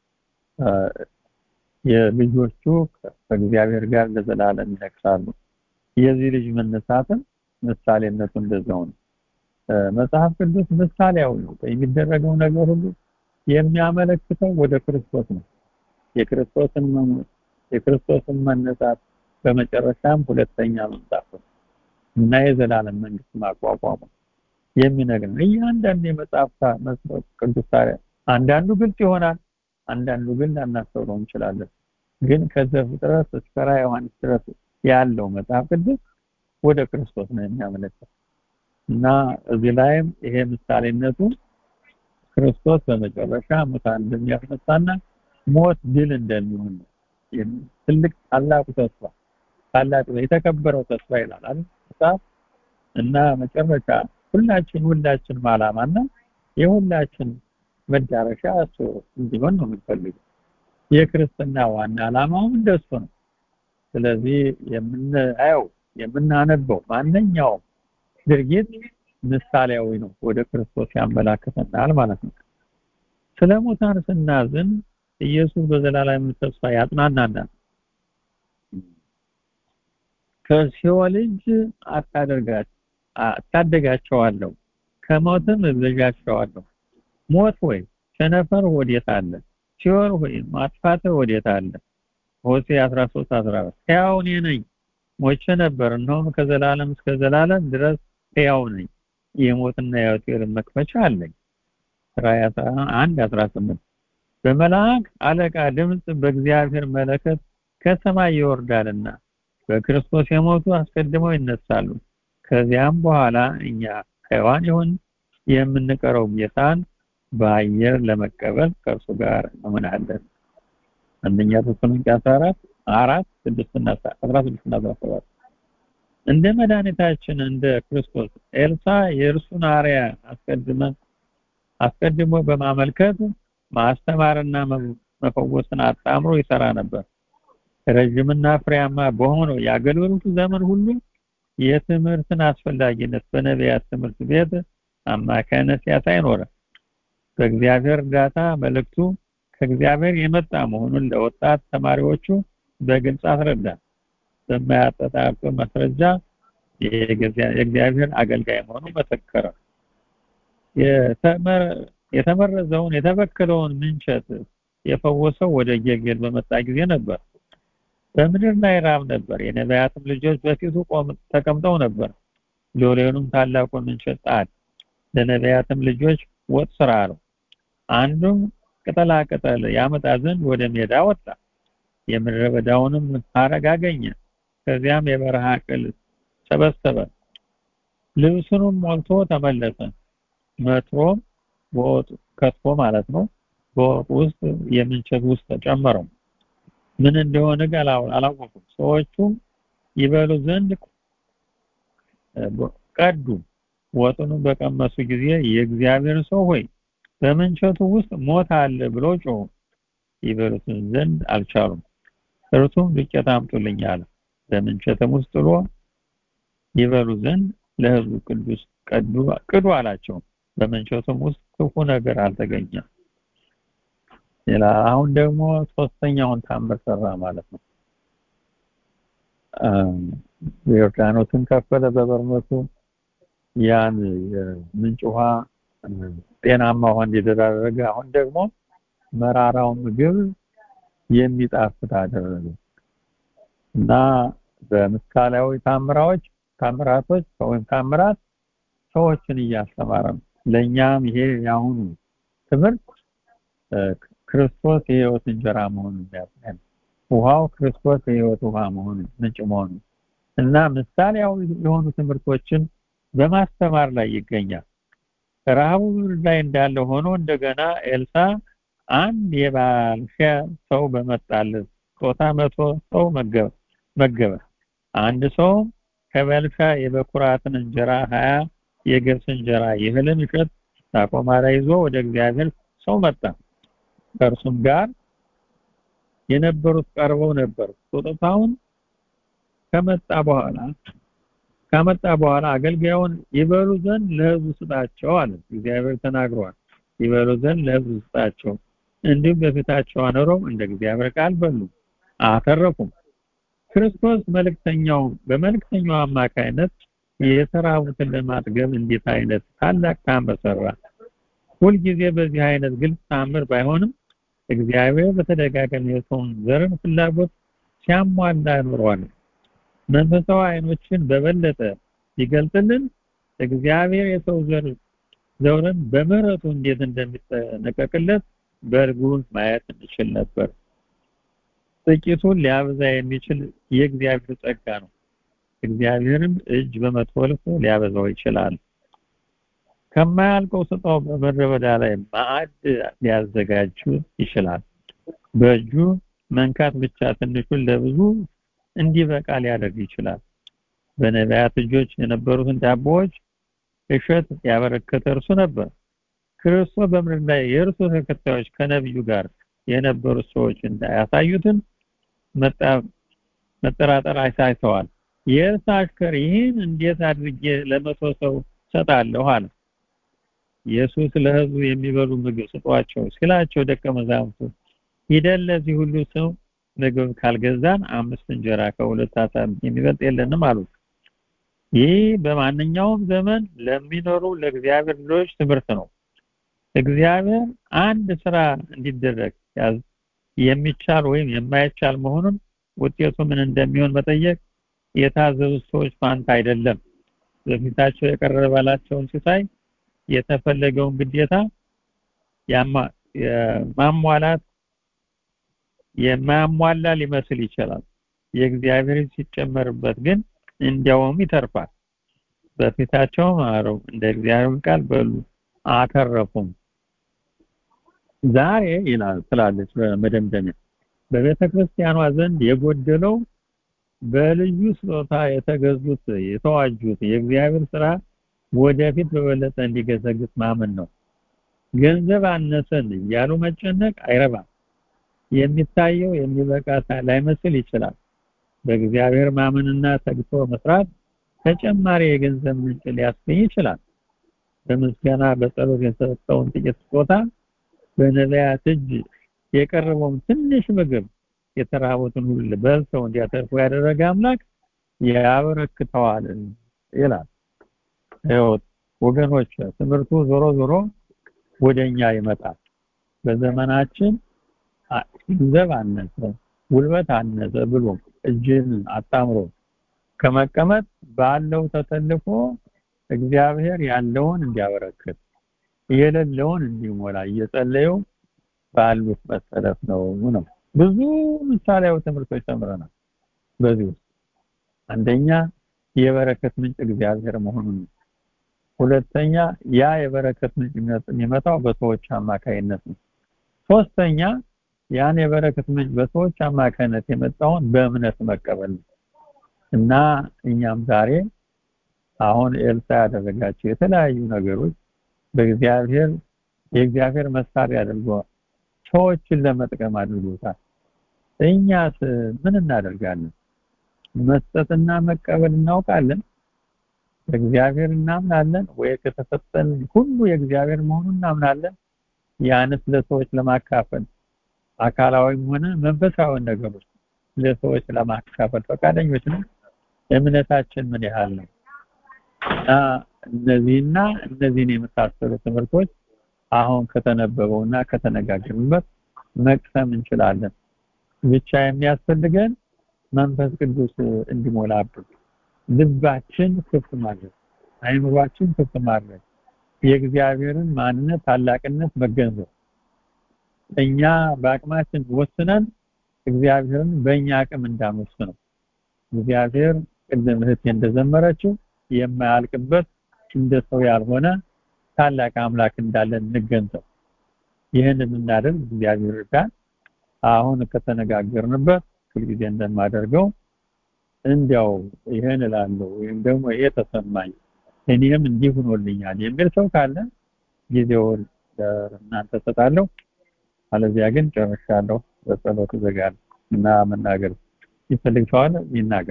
የልጆቹ ከእግዚአብሔር ጋር ለዘላለም ይነግሳሉ። የዚህ ልጅ መነሳትም ምሳሌነቱ እንደዛው ነው። መጽሐፍ ቅዱስ ምሳሌያዊ ነው። የሚደረገው ነገር ሁሉ የሚያመለክተው ወደ ክርስቶስ ነው። የክርስቶስን መሞት፣ የክርስቶስን መነሳት በመጨረሻም ሁለተኛ መምጣት ነው እና የዘላለም መንግስት ማቋቋሙ የሚነግር ነው። እያንዳንዱ የመጽሐፍ መጽሐፍ ቅዱስ ታዲያ አንዳንዱ ግልጽ ይሆናል፣ አንዳንዱ ግን ላናስተውለው እንችላለን። ግን ከዘፍጥረት እስከ ራዕየ ዮሐንስ ድረስ ያለው መጽሐፍ ቅዱስ ወደ ክርስቶስ ነው የሚያመለክተው እና እዚህ ላይም ይሄ ምሳሌነቱ ክርስቶስ በመጨረሻ ሙታን እንደሚያስነሳና ሞት ድል እንደሚሆን ነው። ትልቅ ታላቁ ተስፋ ታላቁ የተከበረው ተስፋ ይላል አይደል መጽሐፍ እና መጨረሻ ሁላችን ሁላችን ዓላማና የሁላችን መዳረሻ እሱ እንዲሆን ነው የምንፈልገው። የክርስትና ዋና ዓላማውም እንደሱ ነው። ስለዚህ የምናየው የምናነበው ማንኛውም ድርጊት ምሳሌያዊ ነው፣ ወደ ክርስቶስ ያመላክተናል ማለት ነው። ስለ ሙታን ስናዝን ኢየሱስ በዘላለም ተስፋ ያጽናናናል። ከሲኦል እጅ አታደርጋቸው አታደጋቸዋለሁ፣ ከሞትም እቤዣቸዋለሁ። ሞት ሆይ ቸነፈር ወዴት አለ? ሲኦል ሆይ ማጥፋት ወዴት አለ? ሆሴዕ 13 14 ሕያው እኔ ነኝ ሞቼ ነበር፣ እነሆም ከዘላለም እስከ ዘላለም ድረስ ሕያው ነኝ፣ የሞትና የሕይወት መክፈቻ አለኝ። ራእይ 11 18 በመልአክ አለቃ ድምፅ በእግዚአብሔር መለከት ከሰማይ ይወርዳልና በክርስቶስ የሞቱ አስቀድመው ይነሳሉ። ከዚያም በኋላ እኛ ሕያዋን ይሁን የምንቀረው ጌታን በአየር ለመቀበል ከእርሱ ጋር እንሆናለን። አንደኛ ተሰሎንቄ 14 አራት ስድስትና አስራ ስድስትና አስራ ሰባት እንደ መድኃኒታችን እንደ ክርስቶስ ኤልሳ የእርሱን አርያ አስቀድመ አስቀድሞ በማመልከት ማስተማርና መፈወስን አጣምሮ ይሰራ ነበር። ረዥምና ፍሬያማ በሆነው የአገልግሎቱ ዘመን ሁሉ የትምህርትን አስፈላጊነት በነቢያት ትምህርት ቤት አማካይነት ሲያሳይ ኖረ። በእግዚአብሔር እርዳታ መልእክቱ ከእግዚአብሔር የመጣ መሆኑን ለወጣት ተማሪዎቹ በግልጽ አስረዳ። በማያጠጣጡ ማስረጃ የእግዚአብሔር አገልጋይ መሆኑን መሰከረ። የተመረዘውን የተበከለውን ምንቸት የፈወሰው ወደ ጌልጌል በመጣ ጊዜ ነበር። በምድር ላይ ራብ ነበር። የነቢያትም ልጆች በፊቱ ተቀምጠው ነበር። ሎሌውንም ታላቁን ምንቸት ጣል፣ ለነቢያትም ልጆች ወጥ ስራ አለው። አንዱም ቅጠላ ቅጠል ያመጣ ዘንድ ወደ ሜዳ ወጣ። የምድረ በዳውንም ሐረግ አገኘ። ከዚያም የበረሃ ቅል ሰበሰበ። ልብሱንም ሞልቶ ተመለሰ። መትሮም በወጡ ከትፎ ማለት ነው። በወጡ ውስጥ የምንቸት ውስጥ ተጨመረው። ምን እንደሆነ ግን አላወቁም። ሰዎቹ ይበሉ ዘንድ ቀዱ። ወጡንም በቀመሱ ጊዜ የእግዚአብሔር ሰው ሆይ በምንቸቱ ውስጥ ሞት አለ ብሎ ጮሁ። ይበሉትን ዘንድ አልቻሉም። እርሱም ዱቄት አምጡልኝ አለ። በምንቸትም ውስጥ ጥሎ ይበሉ ዘንድ ለሕዝቡ ቅዱስ ቀዱ ቅዱ አላቸው። በምንቸቱም ውስጥ ክፉ ነገር አልተገኘም። ሌላ አሁን ደግሞ ሶስተኛውን ታምር ሰራ ማለት ነው። ዮርዳኖስን ከፈለ በበርኖሱ ያን የምንጭ ውሃ ጤናማ ውሃ እንዲደረገ አሁን ደግሞ መራራውን ምግብ የሚጣፍጥ አደረገ እና በምሳሌያዊ ታምራዎች ታምራቶች ወይም ታምራት ሰዎችን እያስተማረ ነው። ለእኛም ይሄ የአሁኑ ትምህርት ክርስቶስ የህይወት እንጀራ መሆኑን ያሳያል። ውሃው ክርስቶስ የህይወት ውሃ መሆኑን ምንጭ መሆኑን እና ምሳሌያዊ የሆኑ ትምህርቶችን በማስተማር ላይ ይገኛል። ረሃቡ ላይ እንዳለ ሆኖ እንደገና ኤልሳ አንድ የባልሻ ሰው በመጣለት ጾታ መቶ ሰው መገበ። አንድ ሰው ከበልሻ የበኩራትን እንጀራ ሀያ የገብስ እንጀራ የእህልን እሸት ሳቆማራ ይዞ ወደ እግዚአብሔር ሰው መጣ። ከእርሱም ጋር የነበሩት ቀርበው ነበር። ስጦታውን ከመጣ በኋላ ከመጣ በኋላ አገልጋዩን ይበሉ ዘንድ ለህዝቡ ስጣቸው አለ። እግዚአብሔር ተናግሯል። ይበሉ ዘንድ ለህዝቡ ስጣቸው። እንዲሁም በፊታቸው አኖረው እንደ እግዚአብሔር ቃል በሉ አተረፉም። ክርስቶስ መልእክተኛው በመልእክተኛው አማካይነት የተራቡትን ለማጥገብ እንዴት አይነት ታላቅ ታምር ሰራ። ሁልጊዜ በዚህ አይነት ግልጽ ታምር ባይሆንም እግዚአብሔር በተደጋጋሚ የሰውን ዘርን ፍላጎት ሲያሟላ ኖሯል። መንፈሳዊ አይኖችን በበለጠ ሲገልጥልን እግዚአብሔር የሰው ዘር ዘውርን በምህረቱ እንዴት እንደሚጠነቀቅለት በእርግቡ ማየት እንችል ነበር። ጥቂቱን ሊያበዛ የሚችል የእግዚአብሔር ጸጋ ነው። እግዚአብሔርም እጅ በመጥፎ ልኮ ሊያበዛው ይችላል። ከማያልቀው ስጦታው በምድረ በዳ ላይ ማዕድ ሊያዘጋጁ ይችላል። በእጁ መንካት ብቻ ትንሹን ለብዙ እንዲበቃ ሊያደርግ ይችላል። በነቢያት እጆች የነበሩትን ዳቦዎች እሸት ያበረከተ እርሱ ነበር። ክርስቶስ በምድር ላይ የእርሱ ተከታዮች ከነቢዩ ጋር የነበሩት ሰዎች እንዳያሳዩትን መጠራጠር አይሳይተዋል። የእርስ አሽከር ይህን እንዴት አድርጌ ለመቶ ሰው ሰጣለሁ አለ። ኢየሱስ ለሕዝቡ የሚበሉ ምግብ ስጧቸው ሲላቸው ደቀ መዛሙርቱ ሂደን ለዚህ ሁሉ ሰው ምግብ ካልገዛን አምስት እንጀራ ከሁለት ዓሣ የሚበልጥ የለንም አሉት። ይህ በማንኛውም ዘመን ለሚኖሩ ለእግዚአብሔር ልጆች ትምህርት ነው። እግዚአብሔር አንድ ስራ እንዲደረግ የሚቻል ወይም የማይቻል መሆኑን ውጤቱ ምን እንደሚሆን መጠየቅ የታዘዙት ሰዎች ፋንታ አይደለም። በፊታቸው የቀረበላቸውን ሲሳይ የተፈለገውን ግዴታ ማሟላት የማያሟላ ሊመስል ይችላል። የእግዚአብሔር ሲጨመርበት ግን እንዲያውም ይተርፋል። በፊታቸው ማረው እንደ እግዚአብሔር ቃል በሉ አተረፉም። ዛሬ ይላል ትላለች በመደምደሚያ በቤተ ክርስቲያኗ ዘንድ የጎደለው በልዩ ስጦታ የተገዙት የተዋጁት የእግዚአብሔር ስራ ወደፊት በበለጠ እንዲገሰግስ ማመን ነው። ገንዘብ አነሰን እያሉ መጨነቅ አይረባም። የሚታየው የሚበቃ ላይመስል ይችላል። በእግዚአብሔር ማመንና ተግቶ መስራት ተጨማሪ የገንዘብ ምንጭ ሊያስገኝ ይችላል። በምስጋና በጸሎት የተሰጠውን ጥቂት ስጦታ በነቢያት እጅ የቀረበውን ትንሽ ምግብ የተራቡትን ሁሉ በልተው እንዲያተርፉ ያደረገ አምላክ ያበረክተዋል ይላል። ህይወት ወገኖች ትምህርቱ ዞሮ ዞሮ ወደኛ ይመጣል። በዘመናችን ገንዘብ አነሰ፣ ጉልበት አነሰ ብሎ እጅን አጣምሮ ከመቀመጥ ባለው ተሰልፎ እግዚአብሔር ያለውን እንዲያበረክት የሌለውን እንዲሞላ እየጸለዩ ባሉት መሰረት ነው ነው። ብዙ ምሳሌያዊ ትምህርቶች ተምረናል። በዚህ ውስጥ አንደኛ የበረከት ምንጭ እግዚአብሔር መሆኑን፣ ሁለተኛ ያ የበረከት ምንጭ የሚመጣው በሰዎች አማካይነት ነው። ሶስተኛ ያን የበረከት ምንጭ በሰዎች አማካይነት የመጣውን በእምነት መቀበል ነው እና እኛም ዛሬ አሁን ኤልሳ ያደረጋቸው የተለያዩ ነገሮች በእግዚአብሔር የእግዚአብሔር መሳሪያ አድርገዋል። ሰዎችን ለመጥቀም አድርጎታል። እኛስ ምን እናደርጋለን? መስጠትና መቀበል እናውቃለን? በእግዚአብሔር እናምናለን ወይ? ከተሰጠን ሁሉ የእግዚአብሔር መሆኑን እናምናለን? ያንስ ለሰዎች ለማካፈል አካላዊም ሆነ መንፈሳዊ ነገሮች ለሰዎች ለማካፈል ፈቃደኞች ነው? እምነታችን ምን ያህል ነው? እና እነዚህና እነዚህን የመሳሰሉ ትምህርቶች አሁን ከተነበበውና ከተነጋገርንበት መቅሰም እንችላለን። ብቻ የሚያስፈልገን መንፈስ ቅዱስ እንዲሞላብን ልባችን ክፍት ማድረግ፣ አይምሯችን ክፍት ማድረግ፣ የእግዚአብሔርን ማንነት ታላቅነት መገንዘብ እኛ በአቅማችን ወስነን እግዚአብሔርን በእኛ አቅም እንዳንወስነው እግዚአብሔር ቅድም እህቴ እንደዘመረችው የማያልቅበት እንደ ሰው ያልሆነ ታላቅ አምላክ እንዳለን እንገንዘብ። ይህንን እናደርግ እግዚአብሔር ይርዳን። አሁን ከተነጋገርንበት ሁልጊዜ እንደማደርገው እንዲያው ይህን እላለሁ ወይም ደግሞ ይሄ ተሰማኝ እኔም እንዲህ ሆኖልኛል የሚል ሰው ካለ ጊዜውን እናንተ ሰጣለሁ። አለዚያ ግን ጨርሻለሁ። በጸሎት እዘጋለሁ እና መናገር ይፈልግ ሰው አለ ይናገር።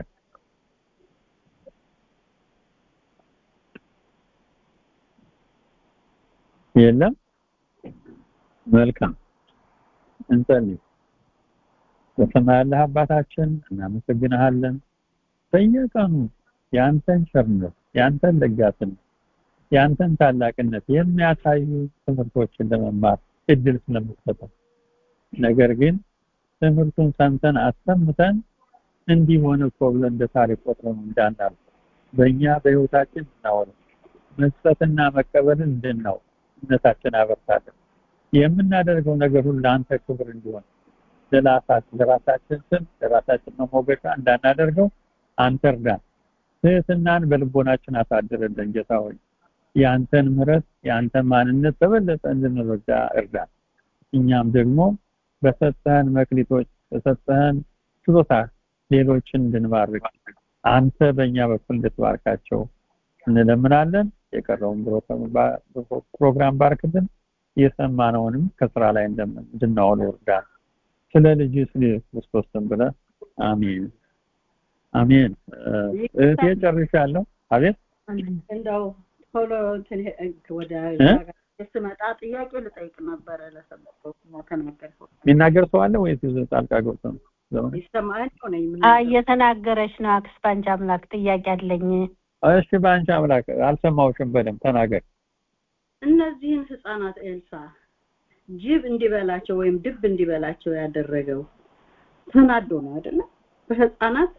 የለም። መልካም እንጸልይ። በሰማይ ያለህ አባታችን እናመሰግንሃለን። በየቀኑ የአንተን ቸርነት፣ የአንተን ለጋስነት፣ የአንተን ታላቅነት የሚያሳዩ ትምህርቶችን ለመማር እድል ስለምትሰጠን ነገር ግን ትምህርቱን ሰምተን አሰምተን እንዲህ ሆነ እኮ ብለን እንደ ታሪክ ቆጥረን እንዳናልፍ በእኛ በህይወታችን እናወራ መስጠትና መቀበልን እንድናው እምነታችን አበርታለን። የምናደርገው ነገር ሁሉ ለአንተ ክብር እንዲሆን ለራሳችን ስም ለራሳችን መሞገሻ እንዳናደርገው አንተ እርዳን። ትህትናን በልቦናችን አሳድርልን ጌታ ሆይ የአንተን ምሕረት የአንተን ማንነት በበለጠ እንድንረዳ እርዳን። እኛም ደግሞ በሰጠህን መክሊቶች በሰጠህን ችሎታ ሌሎችን እንድንባርክ አንተ በእኛ በኩል እንድትባርካቸው እንለምናለን። የቀረውን ፕሮግራም ባርክልን። የሰማነውንም ከስራ ላይ እንድናውል እርዳን። ስለ ልጅ ስለ ክርስቶስ ስም ብለህ አሜን አሜን። እህቴ ጨርሻለሁ። አቤት እንደው ቶሎ ወደ ስመጣ ጥያቄ ልጠይቅ ነበረ ለሰበከው ተናገርከው። የሚናገር ሰው አለ ወይስ ጣልቃ ገብቶ ነው? ይሰማል ሆነ እየተናገረች ነው። አክስፓንጅ አምላክ ጥያቄ አለኝ። እሺ፣ በአንቺ አምላክ አልሰማሁሽም። በደምብ ተናገር። እነዚህን ህፃናት ኤልሳ ጅብ እንዲበላቸው ወይም ድብ እንዲበላቸው ያደረገው ተናዶ ነው አይደለ? በህፃናት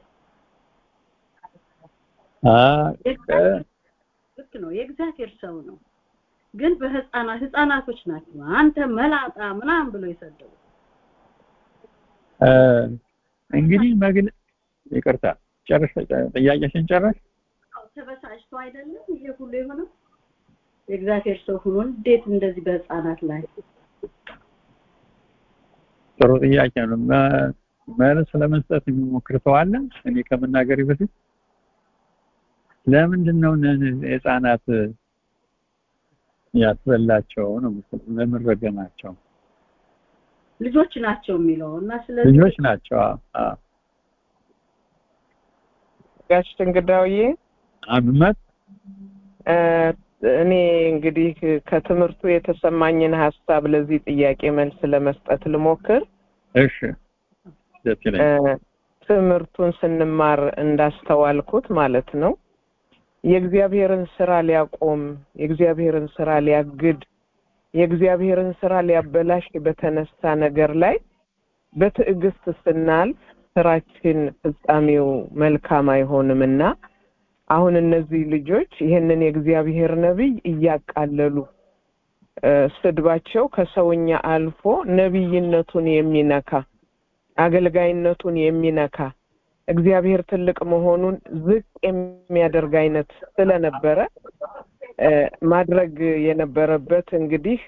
ልክ ነው። የእግዚአብሔር ሰው ነው። ግን በህፃናት ህፃናቶች ናቸው አንተ መላጣ ምናምን ብሎ የሰደቡ እንግዲህ መግለ ይቅርታ ጨርሽ ጥያቄሽን ጨረሽ ተበሳጭቶ አይደለም ይሄ ሁሉ የሆነው የእግዚአብሔር ሰው ሆኖ እንዴት እንደዚህ በህፃናት ላይ ጥሩ ጥያቄ ነው መልስ ለመስጠት የሚሞክር ሰው አለ እኔ ከመናገር በፊት ለምንድን ነው ህፃናት ያስበላቸው ነው ለምን ረገማቸው ልጆች ናቸው የሚለው እና ስለዚህ ልጆች ናቸው ጋሽ እንግዳውዬ አብመት እኔ እንግዲህ ከትምህርቱ የተሰማኝን ሀሳብ ለዚህ ጥያቄ መልስ ለመስጠት ልሞክር እሺ ደስ ይለኛል ትምህርቱን ስንማር እንዳስተዋልኩት ማለት ነው የእግዚአብሔርን ስራ ሊያቆም የእግዚአብሔርን ስራ ሊያግድ የእግዚአብሔርን ስራ ሊያበላሽ በተነሳ ነገር ላይ በትዕግስት ስናልፍ ስራችን ፍጻሜው መልካም አይሆንምና አሁን እነዚህ ልጆች ይህንን የእግዚአብሔር ነቢይ እያቃለሉ ስድባቸው ከሰውኛ አልፎ ነቢይነቱን የሚነካ አገልጋይነቱን የሚነካ እግዚአብሔር ትልቅ መሆኑን ዝቅ የሚያደርግ አይነት ስለነበረ ማድረግ የነበረበት እንግዲህ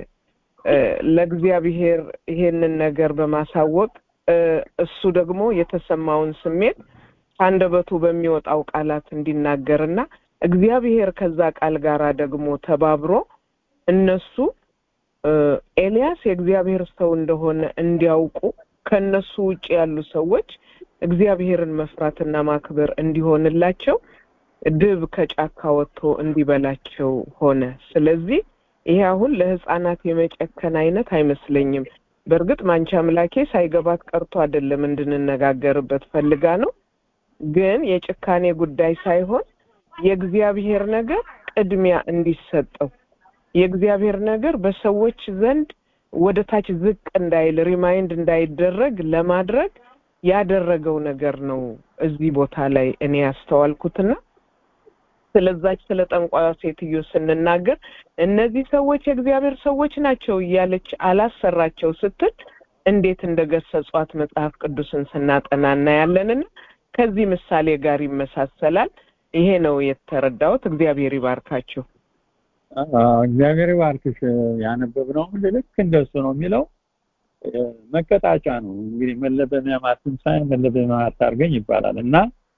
ለእግዚአብሔር ይሄንን ነገር በማሳወቅ እሱ ደግሞ የተሰማውን ስሜት አንደበቱ በሚወጣው ቃላት እንዲናገርና እግዚአብሔር ከዛ ቃል ጋር ደግሞ ተባብሮ እነሱ ኤልያስ የእግዚአብሔር ሰው እንደሆነ እንዲያውቁ ከነሱ ውጭ ያሉ ሰዎች እግዚአብሔርን መፍራትና ማክበር እንዲሆንላቸው ድብ ከጫካ ወጥቶ እንዲበላቸው ሆነ። ስለዚህ ይሄ አሁን ለህፃናት የመጨከን አይነት አይመስለኝም። በእርግጥ ማንቺ አምላኬ ሳይገባት ቀርቶ አይደለም እንድንነጋገርበት ፈልጋ ነው። ግን የጭካኔ ጉዳይ ሳይሆን የእግዚአብሔር ነገር ቅድሚያ እንዲሰጠው የእግዚአብሔር ነገር በሰዎች ዘንድ ወደ ታች ዝቅ እንዳይል ሪማይንድ እንዳይደረግ ለማድረግ ያደረገው ነገር ነው እዚህ ቦታ ላይ እኔ ያስተዋልኩትና ስለዛች ስለ ጠንቋዩ ሴትዮ ስንናገር እነዚህ ሰዎች የእግዚአብሔር ሰዎች ናቸው እያለች አላሰራቸው ስትል እንዴት እንደገሰጿት መጽሐፍ ቅዱስን ስናጠና እናያለንና ከዚህ ምሳሌ ጋር ይመሳሰላል። ይሄ ነው የተረዳሁት። እግዚአብሔር ይባርካችሁ። እግዚአብሔር ይባርክሽ። ያነበብነው ልክ እንደሱ ነው የሚለው መቀጣጫ ነው እንግዲህ መለበሚያ ማትንሳይ መለበሚያ አታርገኝ ይባላል እና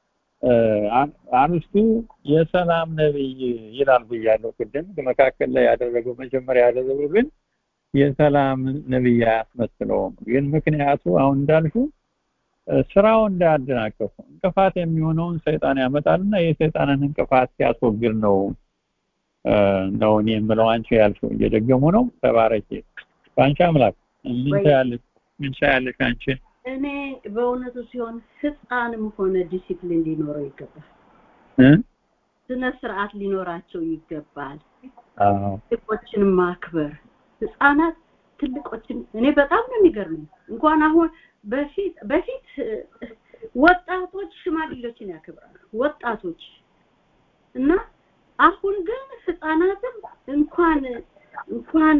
አርስቱ የሰላም ነብይ ይላል ብያለሁ ቅድም መካከል ላይ ያደረገው መጀመሪያ ያደረገው ግን የሰላም ነብይ አያስመስለውም ግን ምክንያቱ አሁን እንዳልኩ ስራው እንዳያደናቀፉ እንቅፋት የሚሆነውን ሰይጣን ያመጣልና የሰይጣንን እንቅፋት ሲያስወግድ ነው ነው እኔ የምለው አንቺ ያልሽው እየደገሙ ነው ተባረኪ በአንቺ አምላክ ምን ታያለሽ ምን ታያለሽ አንቺ እኔ በእውነቱ ሲሆን ህፃንም ሆነ ዲሲፕሊን ሊኖረው ይገባል ስነ ስርዓት ሊኖራቸው ይገባል ትልቆችን ማክበር ህፃናት ትልቆችን እኔ በጣም ነው የሚገርመኝ እንኳን አሁን በፊት በፊት ወጣቶች ሽማግሌዎችን ያከብራሉ ወጣቶች እና አሁን ግን ህፃናትም እንኳን እንኳን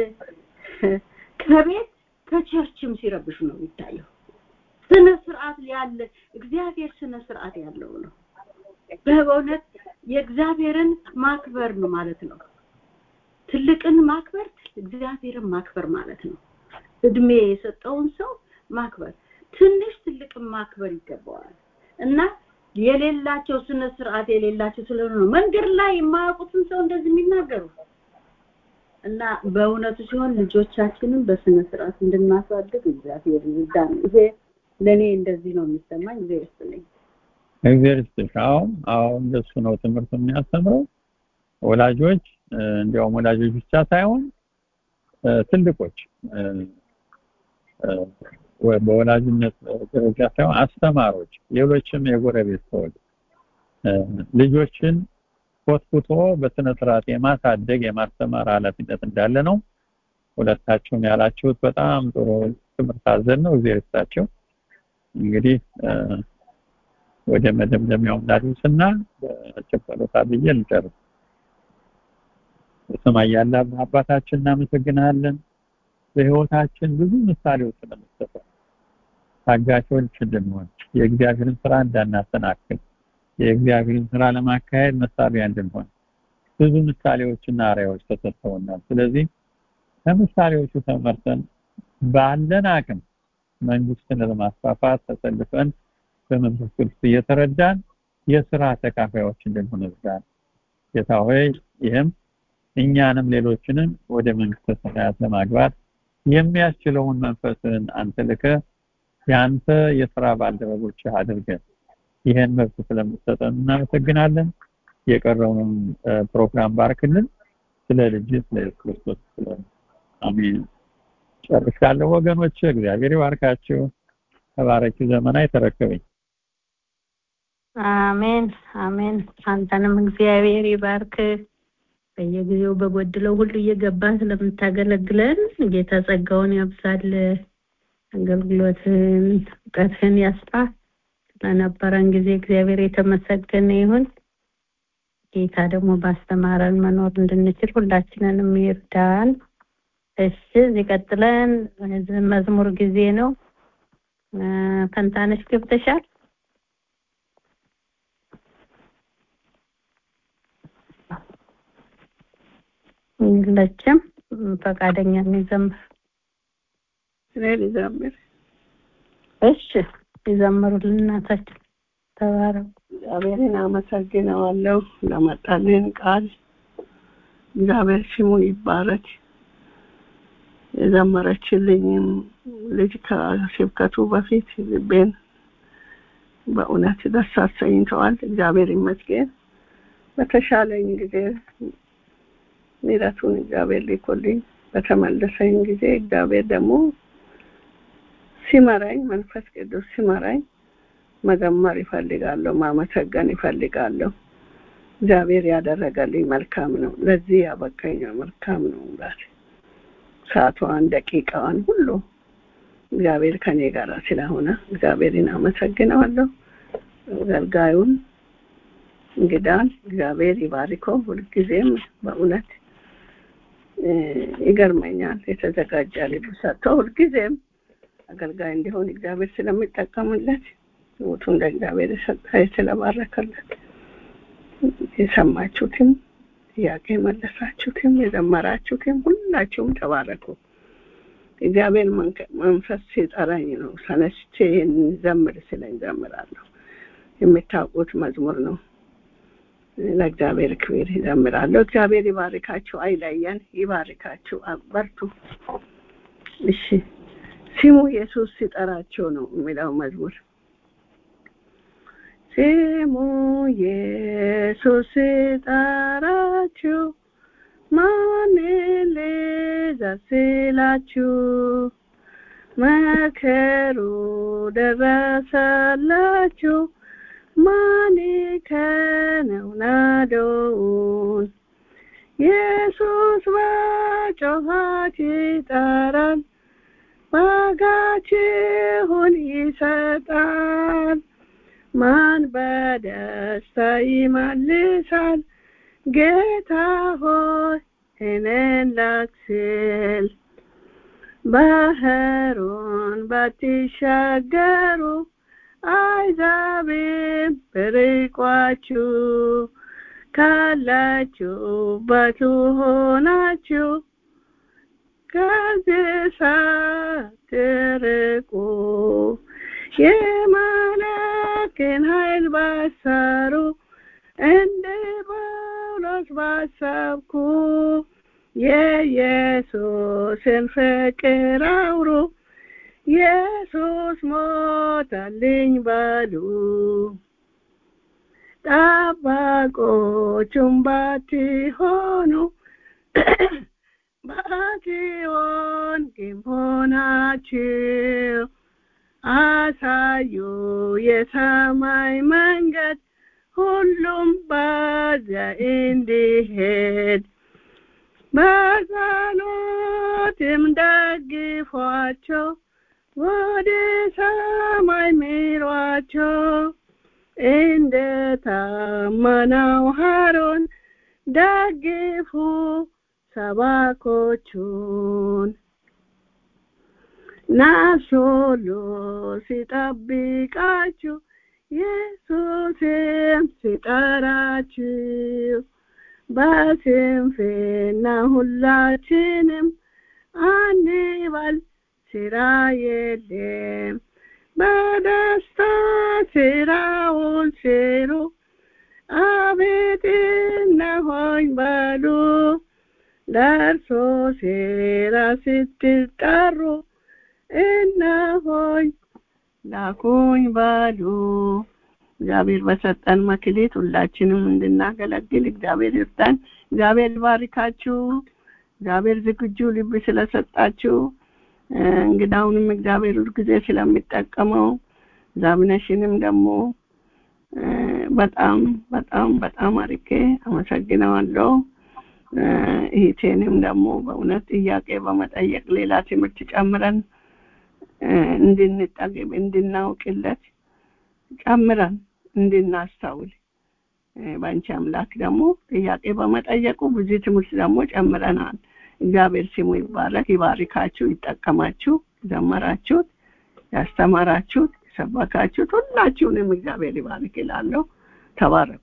ከቤት ከቸርችም ሲረብሹ ነው የሚታየው ስነ ስርዓት ያለ እግዚአብሔር ስነ ስርዓት ያለው ነው በእውነት የእግዚአብሔርን ማክበር ነው ማለት ነው ትልቅን ማክበር እግዚአብሔርን ማክበር ማለት ነው እድሜ የሰጠውን ሰው ማክበር ትንሽ ትልቅን ማክበር ይገባዋል እና የሌላቸው ስነ ስርዓት የሌላቸው ስለሆነ ነው መንገድ ላይ የማያውቁትን ሰው እንደዚህ የሚናገሩ እና በእውነቱ ሲሆን ልጆቻችንን በስነ ስርዓት እንድናሳድግ እግዚአብሔር ይርዳን ይሄ ለኔ እንደዚህ ነው የሚሰማኝ እግዚአብሔር ይስጥልኝ እግዚአብሔር ይስጥሽ አዎ አዎ እንደሱ ነው ትምህርት የሚያስተምረው ወላጆች እንዲያውም ወላጆች ብቻ ሳይሆን ትልቆች በወላጅነት ደረጃ ሳይሆን አስተማሮች ሌሎችም የጎረቤት ሰዎች ልጆችን ኮትኩቶ በስነ ስርዓት የማሳደግ የማስተማር ኃላፊነት እንዳለ ነው ሁለታችሁም ያላችሁት በጣም ጥሩ ትምህርት አዘል ነው እግዚአብሔር ይስጣቸው እንግዲህ ወደ መደምደሚያው እንዳደርስና በጭፈሩታ ብዬ ልጨርስ በሰማይ ያለ አባታችን እናመሰግናለን በህይወታችን ብዙ ምሳሌዎች ስለምትሰጠን ታጋቾች እንድንሆን የእግዚአብሔርን ስራ እንዳናሰናክል የእግዚአብሔርን ስራ ለማካሄድ መሳሪያ እንድንሆን ብዙ ምሳሌዎችና አርአያዎች ተሰጥተውናል ስለዚህ ከምሳሌዎቹ ተመርተን ባለን አቅም መንግስትን ለማስፋፋት ተሰልፈን በመንፈስ ቅዱስ እየተረዳን የስራ ተካፋዮች እንድንሆን እርዳን ጌታ ሆይ ይህም እኛንም ሌሎችንም ወደ መንግስተ ሰማያት ለማግባት የሚያስችለውን መንፈስን አንተ ልከ ያንተ የስራ ባልደረቦች አድርገን ይህን መብት ስለምትሰጠን እናመሰግናለን የቀረውን ፕሮግራም ባርክልን ስለ ልጅ ስለ ኢየሱስ ክርስቶስ ስለ አሜን ጨርሻለሁ ወገኖች እግዚአብሔር ይባርካችሁ ተባረኪ ዘመና የተረከበኝ አሜን አሜን አንተንም እግዚአብሔር ይባርክ በየጊዜው በጎድለው ሁሉ እየገባን ስለምታገለግለን ጌታ ጸጋውን ያብዛል አገልግሎትን እውቀትን ያስፋ ስለነበረን ጊዜ እግዚአብሔር የተመሰገነ ይሁን ጌታ ደግሞ ባስተማረን መኖር እንድንችል ሁላችንንም ይርዳን እሺ እዚህ ቀጥለን መዝሙር ጊዜ ነው ፈንታነሽ ገብተሻል የለችም ፈቃደኛ የሚዘምር እኔ ልዘምር እሺ ይዘምሩልን እናታችን ተባረኩ እግዚአብሔርን አመሰግነዋለሁ ለመጣልን ቃል እግዚአብሔር ስሙ ይባረክ የዘመረችልኝም ልጅ ከስብከቱ በፊት ልቤን በእውነት ደስ አሰኝተዋል እግዚአብሔር ይመስገን በተሻለኝ ጊዜ ምሕረቱን እግዚአብሔር ሊኮልኝ በተመለሰኝ ጊዜ እግዚአብሔር ደግሞ ሲመራኝ መንፈስ ቅዱስ ሲመራኝ መዘመር ይፈልጋለሁ ማመሰገን ይፈልጋለሁ እግዚአብሔር ያደረገልኝ መልካም ነው ለዚህ ያበቃኝ መልካም ነው ባት ሰዓቷን ደቂቃዋን ሁሉ እግዚአብሔር ከኔ ጋር ስለሆነ እግዚአብሔርን አመሰግነዋለሁ አገልጋዩን እንግዳን እግዚአብሔር ይባርከው። ሁልጊዜም በእውነት ይገርመኛል። የተዘጋጀ ልብ ሰጥቶ ሁልጊዜም አገልጋይ እንዲሆን እግዚአብሔር ስለሚጠቀምለት ህይወቱን ለእግዚአብሔር የሰጠ ስለባረከለት የሰማችሁትም ጥያቄ መለሳችሁትም የዘመራችሁትም ሁላችሁም ተባረኩ። እግዚአብሔር መንፈስ ሲጠራኝ ነው ተነስቼ ዘምር ስለኝ ዘምራለሁ። የምታውቁት መዝሙር ነው። ለእግዚአብሔር ክብር ይዘምራለሁ። እግዚአብሔር ይባርካችሁ፣ አይለየን፣ ይባርካችሁ፣ በርቱ። እሺ ስሙ ኢየሱስ ሲጠራቸው ነው የሚለው መዝሙር ስሙ ኢየሱስ ሲጠራችሁ ማንን ልዘዝ ሲላችሁ መከሩ ደረሰላችሁ ማን ከነው ናዶውን ኢየሱስ በጮኻት ይጠራል ዋጋችሁን ይሰጣል ማን በደስታ ይመልሳል ጌታ ሆይ እኔን ላክ ሲል ባህሩን ባትሻገሩ አይዛብም ብርቋችሁ ካላችሁበት ሆናችሁ ከዚህ ሳትርቁ የመላክን ኃይል ባሰሩ እንደ ጳውሎስ ባሰብኩ የኢየሱስን ፍቅር አውሩ ኢየሱስ ሞተልኝ በሉ ጠባቆቹም ባትሆኑ ባትሆን ግን ሆናችሁ አሳዩ የሰማይ መንገድ ሁሉም በዚያ እንዲሄድ በጸሎትም ደግፏቸው ወደ ሰማይ ምሯቸው እንደ ታመነው ሀሮን ደግፉ ሰባኮቹን ነፍስ ሁሉ ሲጠብቃችሁ ኢየሱስም ሲጠራችሁ በስንፍና ሁላችንም አንበል ስራ የለም በደስታ ስራውን ስሩ አቤት እነሆኝ በሉ ለእርሶ ስራ ስትጠሩ እነሆኝ ላኩኝ በሉ እግዚአብሔር በሰጠን መክሊት ሁላችንም እንድናገለግል እግዚአብሔር ይርዳን። እግዚአብሔር ይባርካችሁ። እግዚአብሔር ዝግጁ ልብ ስለሰጣችሁ እንግዳውንም እግዚአብሔር ሁልጊዜ ስለሚጠቀመው ዛብነሽንም ደግሞ በጣም በጣም በጣም አርጌ አመሰግነዋለሁ። ይህቴንም ደግሞ በእውነት ጥያቄ በመጠየቅ ሌላ ትምህርት ጨምረን እንድንጠግብ እንድናውቅለት ጨምረን እንድናስተውል በአንቺ አምላክ ደግሞ ጥያቄ በመጠየቁ ብዙ ትምህርት ደግሞ ጨምረናል። እግዚአብሔር ስሙ ይባረክ፣ ይባርካችሁ፣ ይጠቀማችሁ። ዘመራችሁት፣ ያስተማራችሁት፣ የሰበካችሁት ሁላችሁንም እግዚአብሔር ይባርክ ይላለሁ። ተባረኩ።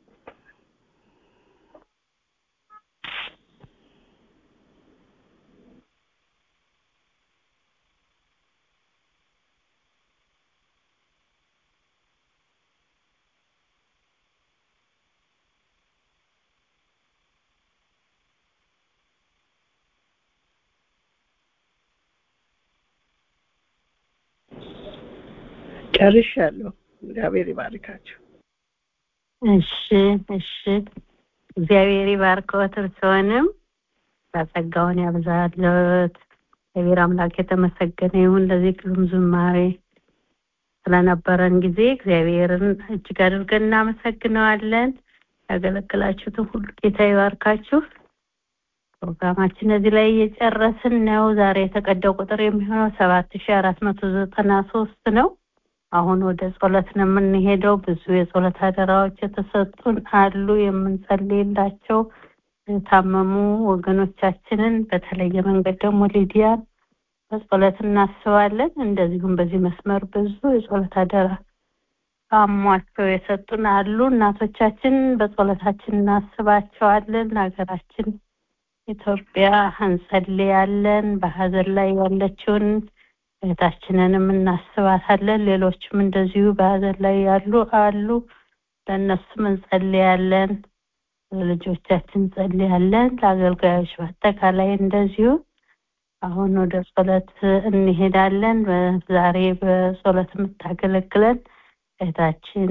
ጨርሻለሁ። እግዚአብሔር ይባርካችሁ። እሺ እሺ። እግዚአብሔር ይባርከዎት እርስዎንም ጸጋውን ያብዛልዎት። እግዚአብሔር አምላክ የተመሰገነ ይሁን ለዚህ ግሩም ዝማሬ ስለነበረን ጊዜ እግዚአብሔርን እጅግ አድርገን እናመሰግነዋለን። ያገለግላችሁትን ሁሉ ጌታ ይባርካችሁ። ፕሮግራማችን እዚህ ላይ እየጨረስን ነው። ዛሬ የተቀዳው ቁጥር የሚሆነው ሰባት ሺ አራት መቶ ዘጠና ሶስት ነው። አሁን ወደ ጸሎት ነው የምንሄደው። ብዙ የጸሎት አደራዎች የተሰጡን አሉ የምንጸልይላቸው የታመሙ ወገኖቻችንን በተለየ መንገድ ደግሞ ሊዲያን በጸሎት እናስባለን። እንደዚሁም በዚህ መስመር ብዙ የጸሎት አደራ አሟቸው የሰጡን አሉ። እናቶቻችን በጸሎታችን እናስባቸዋለን። ሀገራችን ኢትዮጵያ እንጸልያለን። በሀዘን ላይ ያለችውን እህታችንንም እናስባታለን። ሌሎችም እንደዚሁ በሀዘን ላይ ያሉ አሉ። ለእነሱም እንጸልያለን። ለልጆቻችን እንጸልያለን። ለአገልጋዮች በአጠቃላይ እንደዚሁ አሁን ወደ ጸሎት እንሄዳለን። ዛሬ በጸሎት የምታገለግለን እህታችን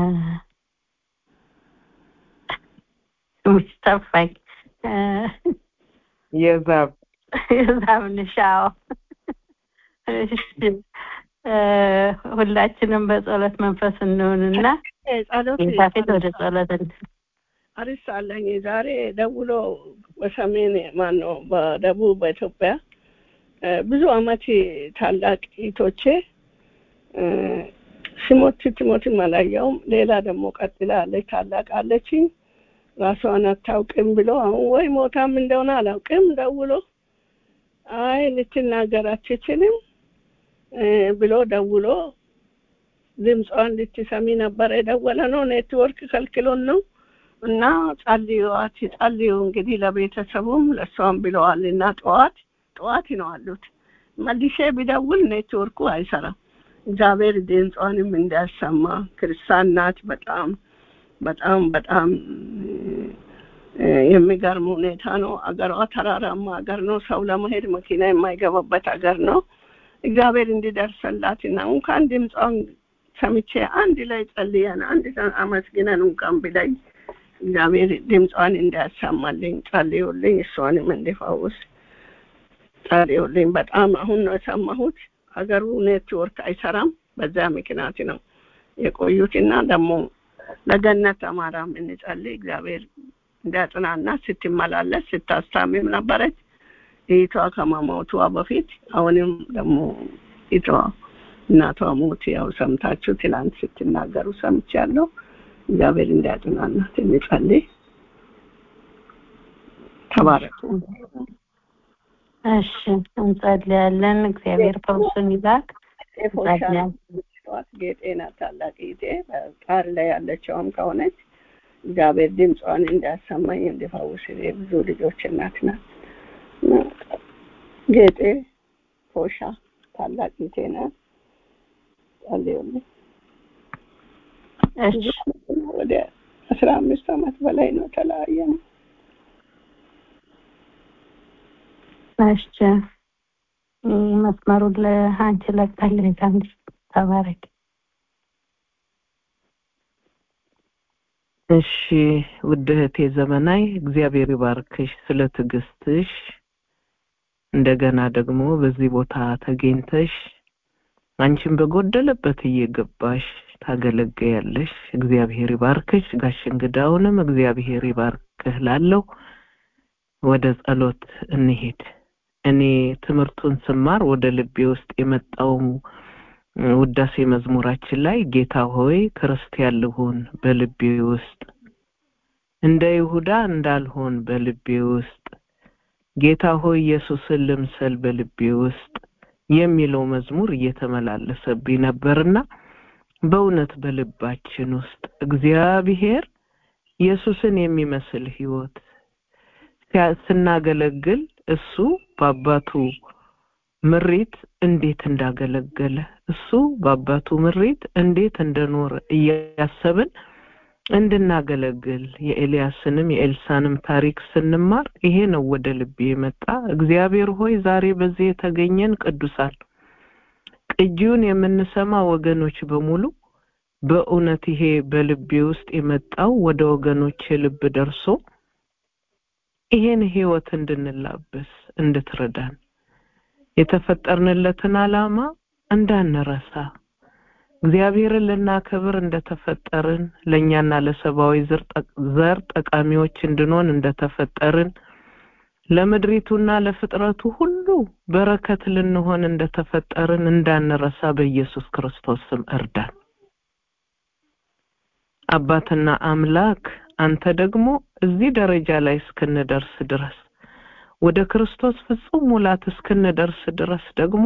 ስምሽ ጠፋኝ። የዛብ የዛብ ንሻው ሁላችንም በጸሎት መንፈስ እንሆንና ጸሎት ጌታ ፊት ወደ ጸሎት አሪስ አለኝ ዛሬ ደውሎ በሰሜን ማነው በደቡብ በኢትዮጵያ ብዙ አመት ታላቅ ኢቶቼ ሲሞት ትሞትም አላየውም። ሌላ ደግሞ ቀጥላ አለች ታላቅ አለችኝ ራሷን አታውቅም ብሎ አሁን ወይ ሞታም እንደሆነ አላውቅም ደውሎ አይ ልትናገር አትችልም ብሎ ደውሎ ድምጿን ልትሰሚ ነበረ የደወለ ነው። ኔትወርክ ከልክሎን ነው እና ጸልዩዋት ጸልዩ እንግዲህ ለቤተሰቡም ለእሷም ብለዋል እና ጠዋት ጠዋት ነው አሉት። መልሼ ቢደውል ኔትወርኩ አይሰራም። እግዚአብሔር ድምጿንም እንዲያሰማ ክርስቲያን ናት። በጣም በጣም በጣም የሚገርም ሁኔታ ነው። አገሯ ተራራማ አገር ነው። ሰው ለመሄድ መኪና የማይገባበት አገር ነው። እግዚአብሔር እንዲደርሰላት እና እንኳን ድምጿን ሰምቼ አንድ ላይ ጸልየን አንድ አመስግነን እንኳን ብለኝ እግዚአብሔር ድምጿን እንዲያሰማልኝ ጸልዩልኝ፣ እሷንም እንዲፈውስ ጸልዩልኝ። በጣም አሁን ነው የሰማሁት። ሀገሩ ኔትወርክ አይሰራም። በዛ ምክንያት ነው የቆዩትና ደግሞ ለገነት አማራም እንጸልይ እግዚአብሔር እንዲያጽናና ስትመላለስ ስታስታምም ነበረች እህቷ ከመሞቷ በፊት አሁንም ደግሞ እህቷ እናቷ ሞት ያው ሰምታችሁ ትላንት ስትናገሩ ሰምቻለሁ። እግዚአብሔር እንዲያጽናናት እንጸልይ። ተባረኩ። እሺ እንጸልያለን። እግዚአብሔር ፈውሱን ይላክ። እንጸልያለን። ጠዋት ጌጤ ናት ታላቅ ጌጤ በቃር ላይ ያለችውም ከሆነች እግዚአብሔር ድምጿን እንዲያሰማኝ እንዲፈውስ ብዙ ልጆች እናት ናት። ጌጤ ፎሻ ታላቅ ጌጤ ናት። ጸልዩልኝ። እሺ ወደ አስራ አምስት ዓመት በላይ ነው ተለያየ ነው። እሺ መስመሩን ለአንቺ ለቃለሁ። አንቺ ተባረክ። እሺ ውድ እህቴ ዘመናይ እግዚአብሔር ይባርክሽ ስለ ትዕግስትሽ እንደገና ደግሞ በዚህ ቦታ ተገኝተሽ አንቺን በጎደለበት እየገባሽ ታገለግያለሽ። እግዚአብሔር ይባርክሽ። ጋሽ እንግዳውንም እግዚአብሔር ይባርክህ ላለው ወደ ጸሎት እንሄድ። እኔ ትምህርቱን ስማር ወደ ልቤ ውስጥ የመጣው ውዳሴ መዝሙራችን ላይ ጌታ ሆይ ክርስቲያን ልሁን በልቤ ውስጥ እንደ ይሁዳ እንዳልሆን በልቤ ውስጥ ጌታ ሆይ ኢየሱስን ልምሰል በልቤ ውስጥ የሚለው መዝሙር እየተመላለሰብኝ ነበርና በእውነት በልባችን ውስጥ እግዚአብሔር ኢየሱስን የሚመስል ህይወት ስናገለግል እሱ በአባቱ ምሪት እንዴት እንዳገለገለ እሱ በአባቱ ምሪት እንዴት እንደኖረ እያሰብን እንድናገለግል የኤልያስንም የኤልሳንም ታሪክ ስንማር ይሄ ነው ወደ ልቤ የመጣ። እግዚአብሔር ሆይ ዛሬ በዚህ የተገኘን ቅዱሳን ቅጂውን የምንሰማ ወገኖች በሙሉ በእውነት ይሄ በልቤ ውስጥ የመጣው ወደ ወገኖች ልብ ደርሶ ይሄን ህይወት እንድንላበስ እንድትረዳን የተፈጠርንለትን ዓላማ እንዳንረሳ እግዚአብሔርን ልናከብር እንደተፈጠርን ለእኛና ለሰብአዊ ዘር ጠቃሚዎች እንድንሆን እንደተፈጠርን ለምድሪቱና ለፍጥረቱ ሁሉ በረከት ልንሆን እንደተፈጠርን እንዳንረሳ በኢየሱስ ክርስቶስ ስም እርዳን። አባትና አምላክ አንተ ደግሞ እዚህ ደረጃ ላይ እስክንደርስ ድረስ ወደ ክርስቶስ ፍጹም ሙላት እስክንደርስ ድረስ ደግሞ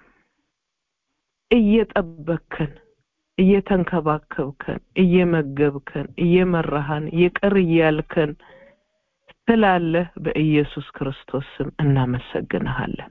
እየጠበከን እየተንከባከብከን እየመገብከን እየመራሃን ይቅር እያልከን ስላለህ በኢየሱስ ክርስቶስ ስም እናመሰግንሃለን።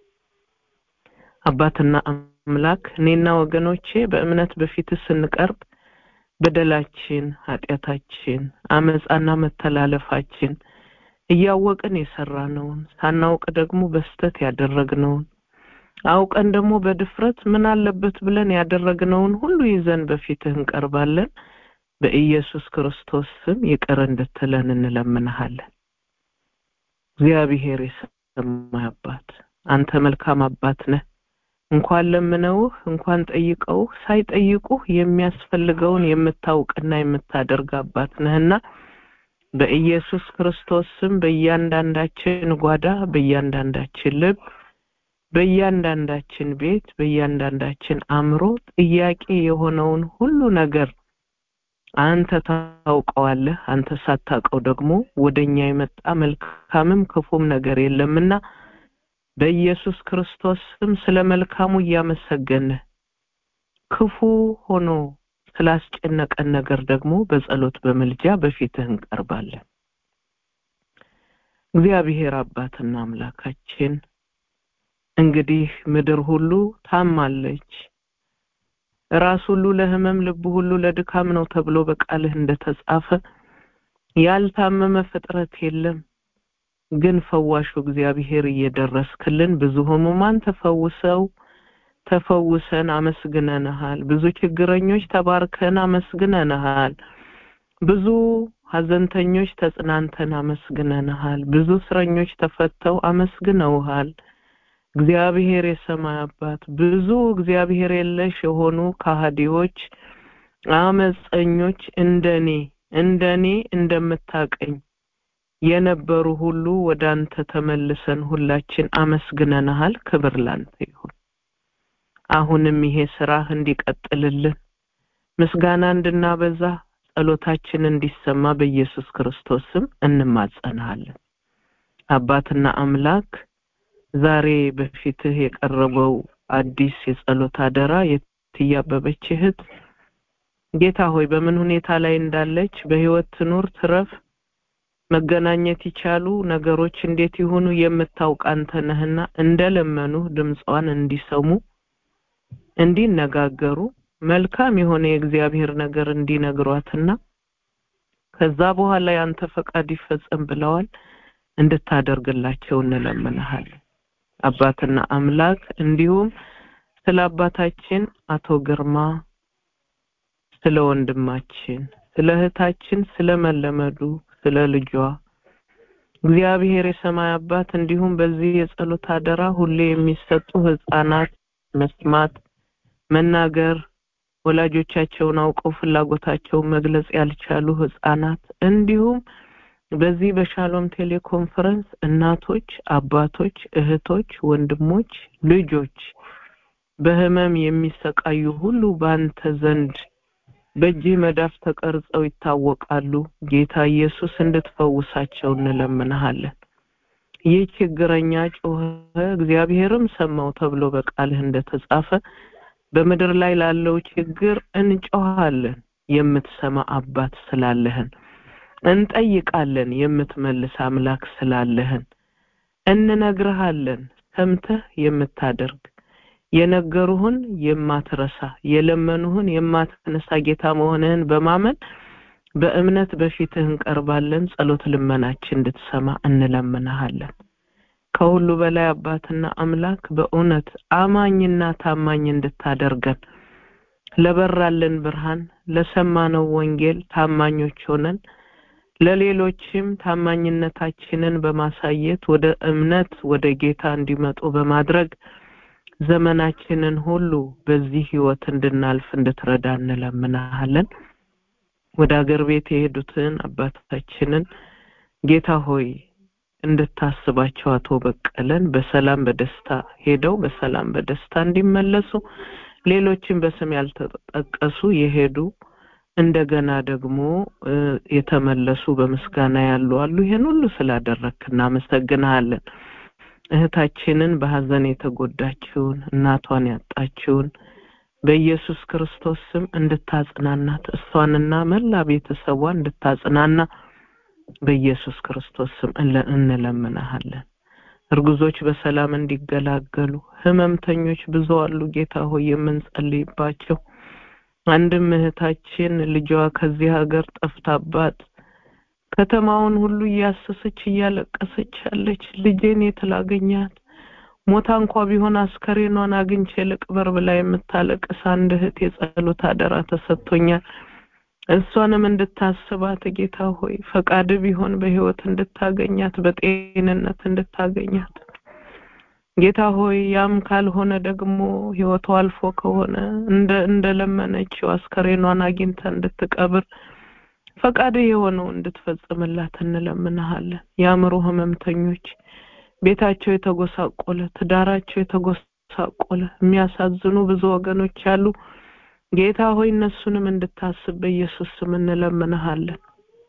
አባትና አምላክ እኔና ወገኖቼ በእምነት በፊት ስንቀርብ በደላችን፣ ኃጢአታችን፣ አመፃና መተላለፋችን እያወቅን የሰራነውን ሳናውቅ ደግሞ በስተት ያደረግነውን አውቀን ደግሞ በድፍረት ምን አለበት ብለን ያደረግነውን ሁሉ ይዘን በፊትህ እንቀርባለን። በኢየሱስ ክርስቶስ ስም ይቅር እንድትለን እንለምንሃለን። እግዚአብሔር የሰማይ አባት አንተ መልካም አባት ነህ። እንኳን ለምነውህ እንኳን ጠይቀውህ ሳይጠይቁህ የሚያስፈልገውን የምታውቅና የምታደርግ አባት ነህና በኢየሱስ ክርስቶስ ስም በእያንዳንዳችን ጓዳ፣ በእያንዳንዳችን ልብ፣ በእያንዳንዳችን ቤት፣ በእያንዳንዳችን አእምሮ ጥያቄ የሆነውን ሁሉ ነገር አንተ ታውቀዋለህ። አንተ ሳታውቀው ደግሞ ወደኛ የመጣ መልካምም ክፉም ነገር የለምና በኢየሱስ ክርስቶስ ስም ስለ መልካሙ እያመሰገንህ ክፉ ሆኖ ስላስጨነቀን ነገር ደግሞ በጸሎት በምልጃ በፊትህ እንቀርባለን። እግዚአብሔር አባትና አምላካችን እንግዲህ ምድር ሁሉ ታማለች፣ ራስ ሁሉ ለሕመም ልብ ሁሉ ለድካም ነው ተብሎ በቃልህ እንደተጻፈ ያልታመመ ፍጥረት የለም። ግን ፈዋሹ እግዚአብሔር እየደረስክልን ብዙ ህሙማን ተፈውሰው ተፈውሰን አመስግነንሃል። ብዙ ችግረኞች ተባርከን አመስግነንሃል። ብዙ ሀዘንተኞች ተጽናንተን አመስግነንሃል። ብዙ እስረኞች ተፈተው አመስግነውሃል። እግዚአብሔር የሰማይ አባት ብዙ እግዚአብሔር የለሽ የሆኑ ከሃዲዎች፣ አመፀኞች እንደኔ እንደኔ እንደምታቀኝ የነበሩ ሁሉ ወደ አንተ ተመልሰን ሁላችን አመስግነንሃል። ክብር ላንተ ይሁን። አሁንም ይሄ ስራህ እንዲቀጥልልን ምስጋና እንድናበዛ ጸሎታችን እንዲሰማ በኢየሱስ ክርስቶስ ስም እንማጸንሃለን። አባትና አምላክ ዛሬ በፊትህ የቀረበው አዲስ የጸሎት አደራ የትያበበች እህት ጌታ ሆይ በምን ሁኔታ ላይ እንዳለች በህይወት ትኑር ትረፍ መገናኘት ይቻሉ ነገሮች እንዴት ይሆኑ የምታውቅ አንተ ነህና እንደለመኑ ድምጿን እንዲሰሙ እንዲነጋገሩ መልካም የሆነ የእግዚአብሔር ነገር እንዲነግሯትና ከዛ በኋላ ያንተ ፈቃድ ይፈጸም ብለዋል እንድታደርግላቸው እንለምንሃለን። አባትና አምላክ እንዲሁም ስለ አባታችን አቶ ግርማ ስለ ወንድማችን ስለ እህታችን ስለ መለመዱ ስለ ልጇ እግዚአብሔር የሰማይ አባት እንዲሁም በዚህ የጸሎት አደራ ሁሌ የሚሰጡ ህፃናት መስማት መናገር ወላጆቻቸውን አውቀው ፍላጎታቸውን መግለጽ ያልቻሉ ህፃናት እንዲሁም በዚህ በሻሎም ቴሌኮንፈረንስ እናቶች፣ አባቶች፣ እህቶች፣ ወንድሞች፣ ልጆች በህመም የሚሰቃዩ ሁሉ በአንተ ዘንድ በእጅህ መዳፍ ተቀርጸው ይታወቃሉ። ጌታ ኢየሱስ እንድትፈውሳቸው እንለምንሃለን። ይህ ችግረኛ ጮኸ፣ እግዚአብሔርም ሰማው ተብሎ በቃልህ እንደተጻፈ በምድር ላይ ላለው ችግር እንጮሃለን። የምትሰማ አባት ስላለህን እንጠይቃለን። የምትመልስ አምላክ ስላለህን እንነግርሃለን። ሰምተህ የምታደርግ የነገሩህን የማትረሳ የለመኑህን የማትነሳ ጌታ መሆንህን በማመን በእምነት በፊትህ እንቀርባለን። ጸሎት ልመናችን እንድትሰማ እንለምንሃለን። ከሁሉ በላይ አባትና አምላክ በእውነት አማኝና ታማኝ እንድታደርገን ለበራልን ብርሃን ለሰማነው ወንጌል ታማኞች ሆነን ለሌሎችም ታማኝነታችንን በማሳየት ወደ እምነት ወደ ጌታ እንዲመጡ በማድረግ ዘመናችንን ሁሉ በዚህ ህይወት እንድናልፍ እንድትረዳ እንለምናሃለን። ወደ አገር ቤት የሄዱትን አባታችንን ጌታ ሆይ እንድታስባቸው አቶ በቀለን በሰላም በደስታ ሄደው በሰላም በደስታ እንዲመለሱ ሌሎችን በስም ያልተጠቀሱ የሄዱ እንደገና ደግሞ የተመለሱ በምስጋና ያሉ አሉ። ይሄን ሁሉ ስላደረግክ እናመሰግንሃለን። እህታችንን በሀዘን የተጎዳችውን እናቷን ያጣችውን በኢየሱስ ክርስቶስ ስም እንድታጽናናት እሷንና መላ ቤተሰቧ እንድታጽናና በኢየሱስ ክርስቶስ ስም እንለምናሃለን። እርጉዞች በሰላም እንዲገላገሉ፣ ህመምተኞች ብዙ አሉ ጌታ ሆይ የምንጸልይባቸው። አንድም እህታችን ልጇ ከዚህ ሀገር ጠፍታባት ከተማውን ሁሉ እያሰሰች እያለቀሰች ያለች ልጄን የት ላገኛት ሞታ እንኳ ቢሆን አስከሬኗን አግኝቼ ልቅበር ብላ የምታለቅስ አንድ እህት የጸሎት አደራ ተሰጥቶኛል። እሷንም እንድታስባት ጌታ ሆይ ፈቃድ ቢሆን በህይወት እንድታገኛት በጤንነት እንድታገኛት ጌታ ሆይ ያም ካልሆነ ደግሞ ህይወቷ አልፎ ከሆነ እንደ እንደለመነችው አስከሬኗን አግኝታ እንድትቀብር ፈቃድ የሆነው እንድትፈጽምላት እንለምንሃለን። የአእምሮ ህመምተኞች ቤታቸው የተጎሳቆለ ትዳራቸው የተጎሳቆለ የሚያሳዝኑ ብዙ ወገኖች አሉ። ጌታ ሆይ እነሱንም እንድታስብ በኢየሱስ ስም እንለምንሃለን።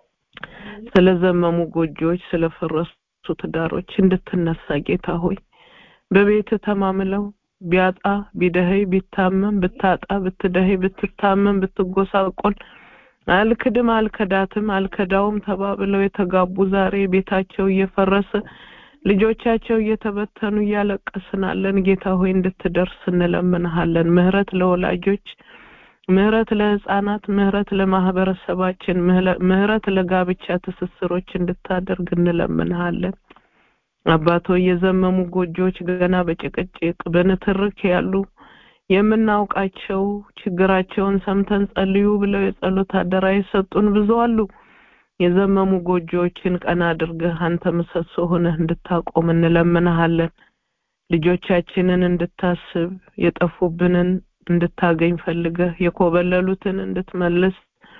ስለዘመሙ ጎጆዎች፣ ስለፈረሱ ትዳሮች እንድትነሳ ጌታ ሆይ በቤት ተማምለው ቢያጣ ቢደኸይ ቢታመም ብታጣ ብትደኸይ ብትታመም ብትጎሳቆል አልክድም አልከዳትም አልከዳውም ተባብለው የተጋቡ ዛሬ ቤታቸው እየፈረሰ ልጆቻቸው እየተበተኑ እያለቀስናለን። ጌታ ሆይ እንድትደርስ እንለምንሃለን። ምህረት ለወላጆች፣ ምህረት ለህፃናት፣ ምህረት ለማህበረሰባችን፣ ምህረት ለጋብቻ ትስስሮች እንድታደርግ እንለምንሃለን። አባቶ የዘመሙ ጎጆዎች ገና በጭቅጭቅ በንትርክ ያሉ የምናውቃቸው ችግራቸውን ሰምተን ጸልዩ ብለው የጸሎት አደራ የሰጡን ብዙ አሉ። የዘመሙ ጎጆዎችን ቀና አድርገህ አንተ ምሰሶ ሆነህ እንድታቆም እንለምንሃለን። ልጆቻችንን እንድታስብ የጠፉብንን እንድታገኝ ፈልገህ የኮበለሉትን እንድትመልስ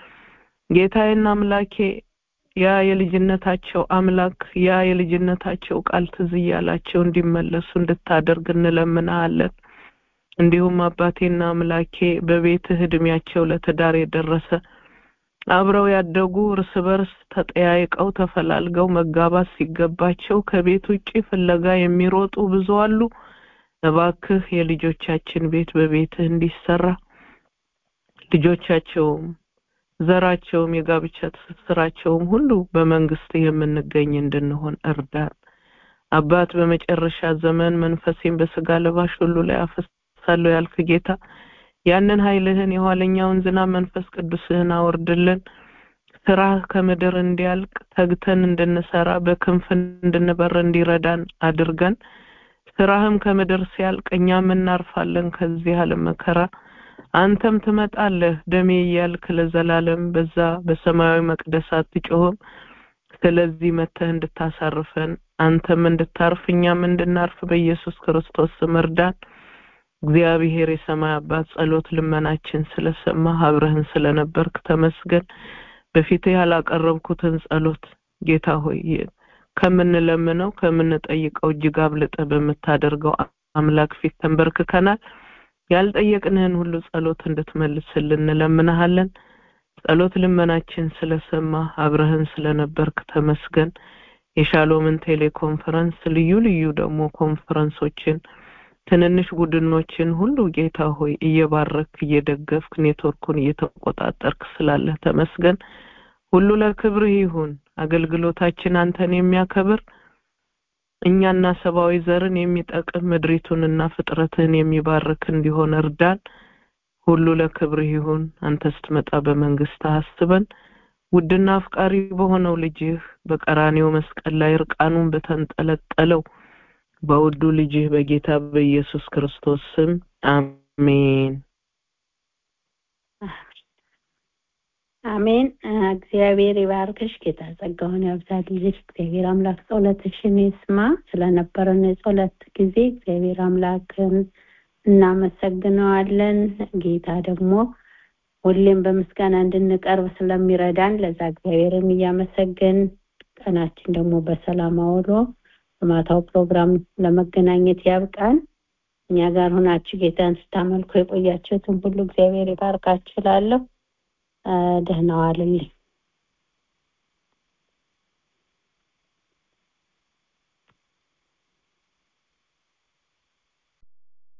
ጌታዬና አምላኬ ያ የልጅነታቸው አምላክ ያ የልጅነታቸው ቃል ትዝ እያላቸው እንዲመለሱ እንድታደርግ እንለምንሃለን። እንዲሁም አባቴና አምላኬ በቤትህ እድሜያቸው ለትዳር የደረሰ አብረው ያደጉ እርስ በርስ ተጠያይቀው ተፈላልገው መጋባት ሲገባቸው ከቤት ውጪ ፍለጋ የሚሮጡ ብዙ አሉ። እባክህ የልጆቻችን ቤት በቤትህ እንዲሰራ ልጆቻቸውም ዘራቸውም የጋብቻ ትስስራቸውም ሁሉ በመንግስት የምንገኝ እንድንሆን እርዳን። አባት በመጨረሻ ዘመን መንፈሴን በስጋ ለባሽ ሁሉ ላይ አፈሳለሁ ያልክ ጌታ ያንን ኃይልህን የኋለኛውን ዝናብ መንፈስ ቅዱስህን አወርድልን። ስራ ከምድር እንዲያልቅ ተግተን እንድንሰራ በክንፍ እንድንበር እንዲረዳን አድርገን ስራህም ከምድር ሲያልቅ እኛም እናርፋለን ከዚህ ዓለም መከራ አንተም ትመጣለህ ደሜ እያልክ ለዘላለም በዛ በሰማያዊ መቅደስ አትጮህም። ስለዚህ መተህ እንድታሳርፈን አንተም እንድታርፍ እኛም እንድናርፍ በኢየሱስ ክርስቶስ ስም እርዳን። እግዚአብሔር የሰማይ አባት ጸሎት ልመናችን ስለሰማ አብረህን ስለነበርክ ተመስገን። በፊትህ ያላቀረብኩትን ጸሎት ጌታ ሆይ ከምንለምነው ከምንጠይቀው እጅግ አብልጠህ በምታደርገው አምላክ ፊት ተንበርክከናል። ያልጠየቅንህን ሁሉ ጸሎት እንድትመልስልን እንለምንሃለን። ጸሎት ልመናችን ስለሰማ አብረህን ስለነበርክ ተመስገን። የሻሎምን ቴሌኮንፈረንስ ልዩ ልዩ ደግሞ ኮንፈረንሶችን ትንንሽ ቡድኖችን ሁሉ ጌታ ሆይ እየባረክ እየደገፍክ ኔትወርኩን እየተቆጣጠርክ ስላለህ ተመስገን። ሁሉ ለክብርህ ይሁን። አገልግሎታችን አንተን የሚያከብር እኛና ሰብአዊ ዘርን የሚጠቅም ምድሪቱንና ፍጥረትህን የሚባርክ እንዲሆን እርዳን። ሁሉ ለክብርህ ይሁን። አንተ ስትመጣ በመንግስት አስበን። ውድና አፍቃሪ በሆነው ልጅህ በቀራኔው መስቀል ላይ እርቃኑን በተንጠለጠለው በውዱ ልጅህ በጌታ በኢየሱስ ክርስቶስ ስም አሜን። አሜን። እግዚአብሔር ይባርክሽ። ጌታ ጸጋውን ያብዛልሽ። እግዚአብሔር አምላክ ጸሎትሽን ይስማ። ስለነበረን የጸሎት ጊዜ እግዚአብሔር አምላክን እናመሰግነዋለን። ጌታ ደግሞ ሁሌም በምስጋና እንድንቀርብ ስለሚረዳን ለዛ እግዚአብሔርን እያመሰገን ቀናችን ደግሞ በሰላም አውሎ በማታው ፕሮግራም ለመገናኘት ያብቃን። እኛ ጋር ሆናችሁ ጌታን ስታመልኩ የቆያችሁትን ሁሉ እግዚአብሔር ይባርካችሁ እላለሁ። ደህና ዋልልኝ።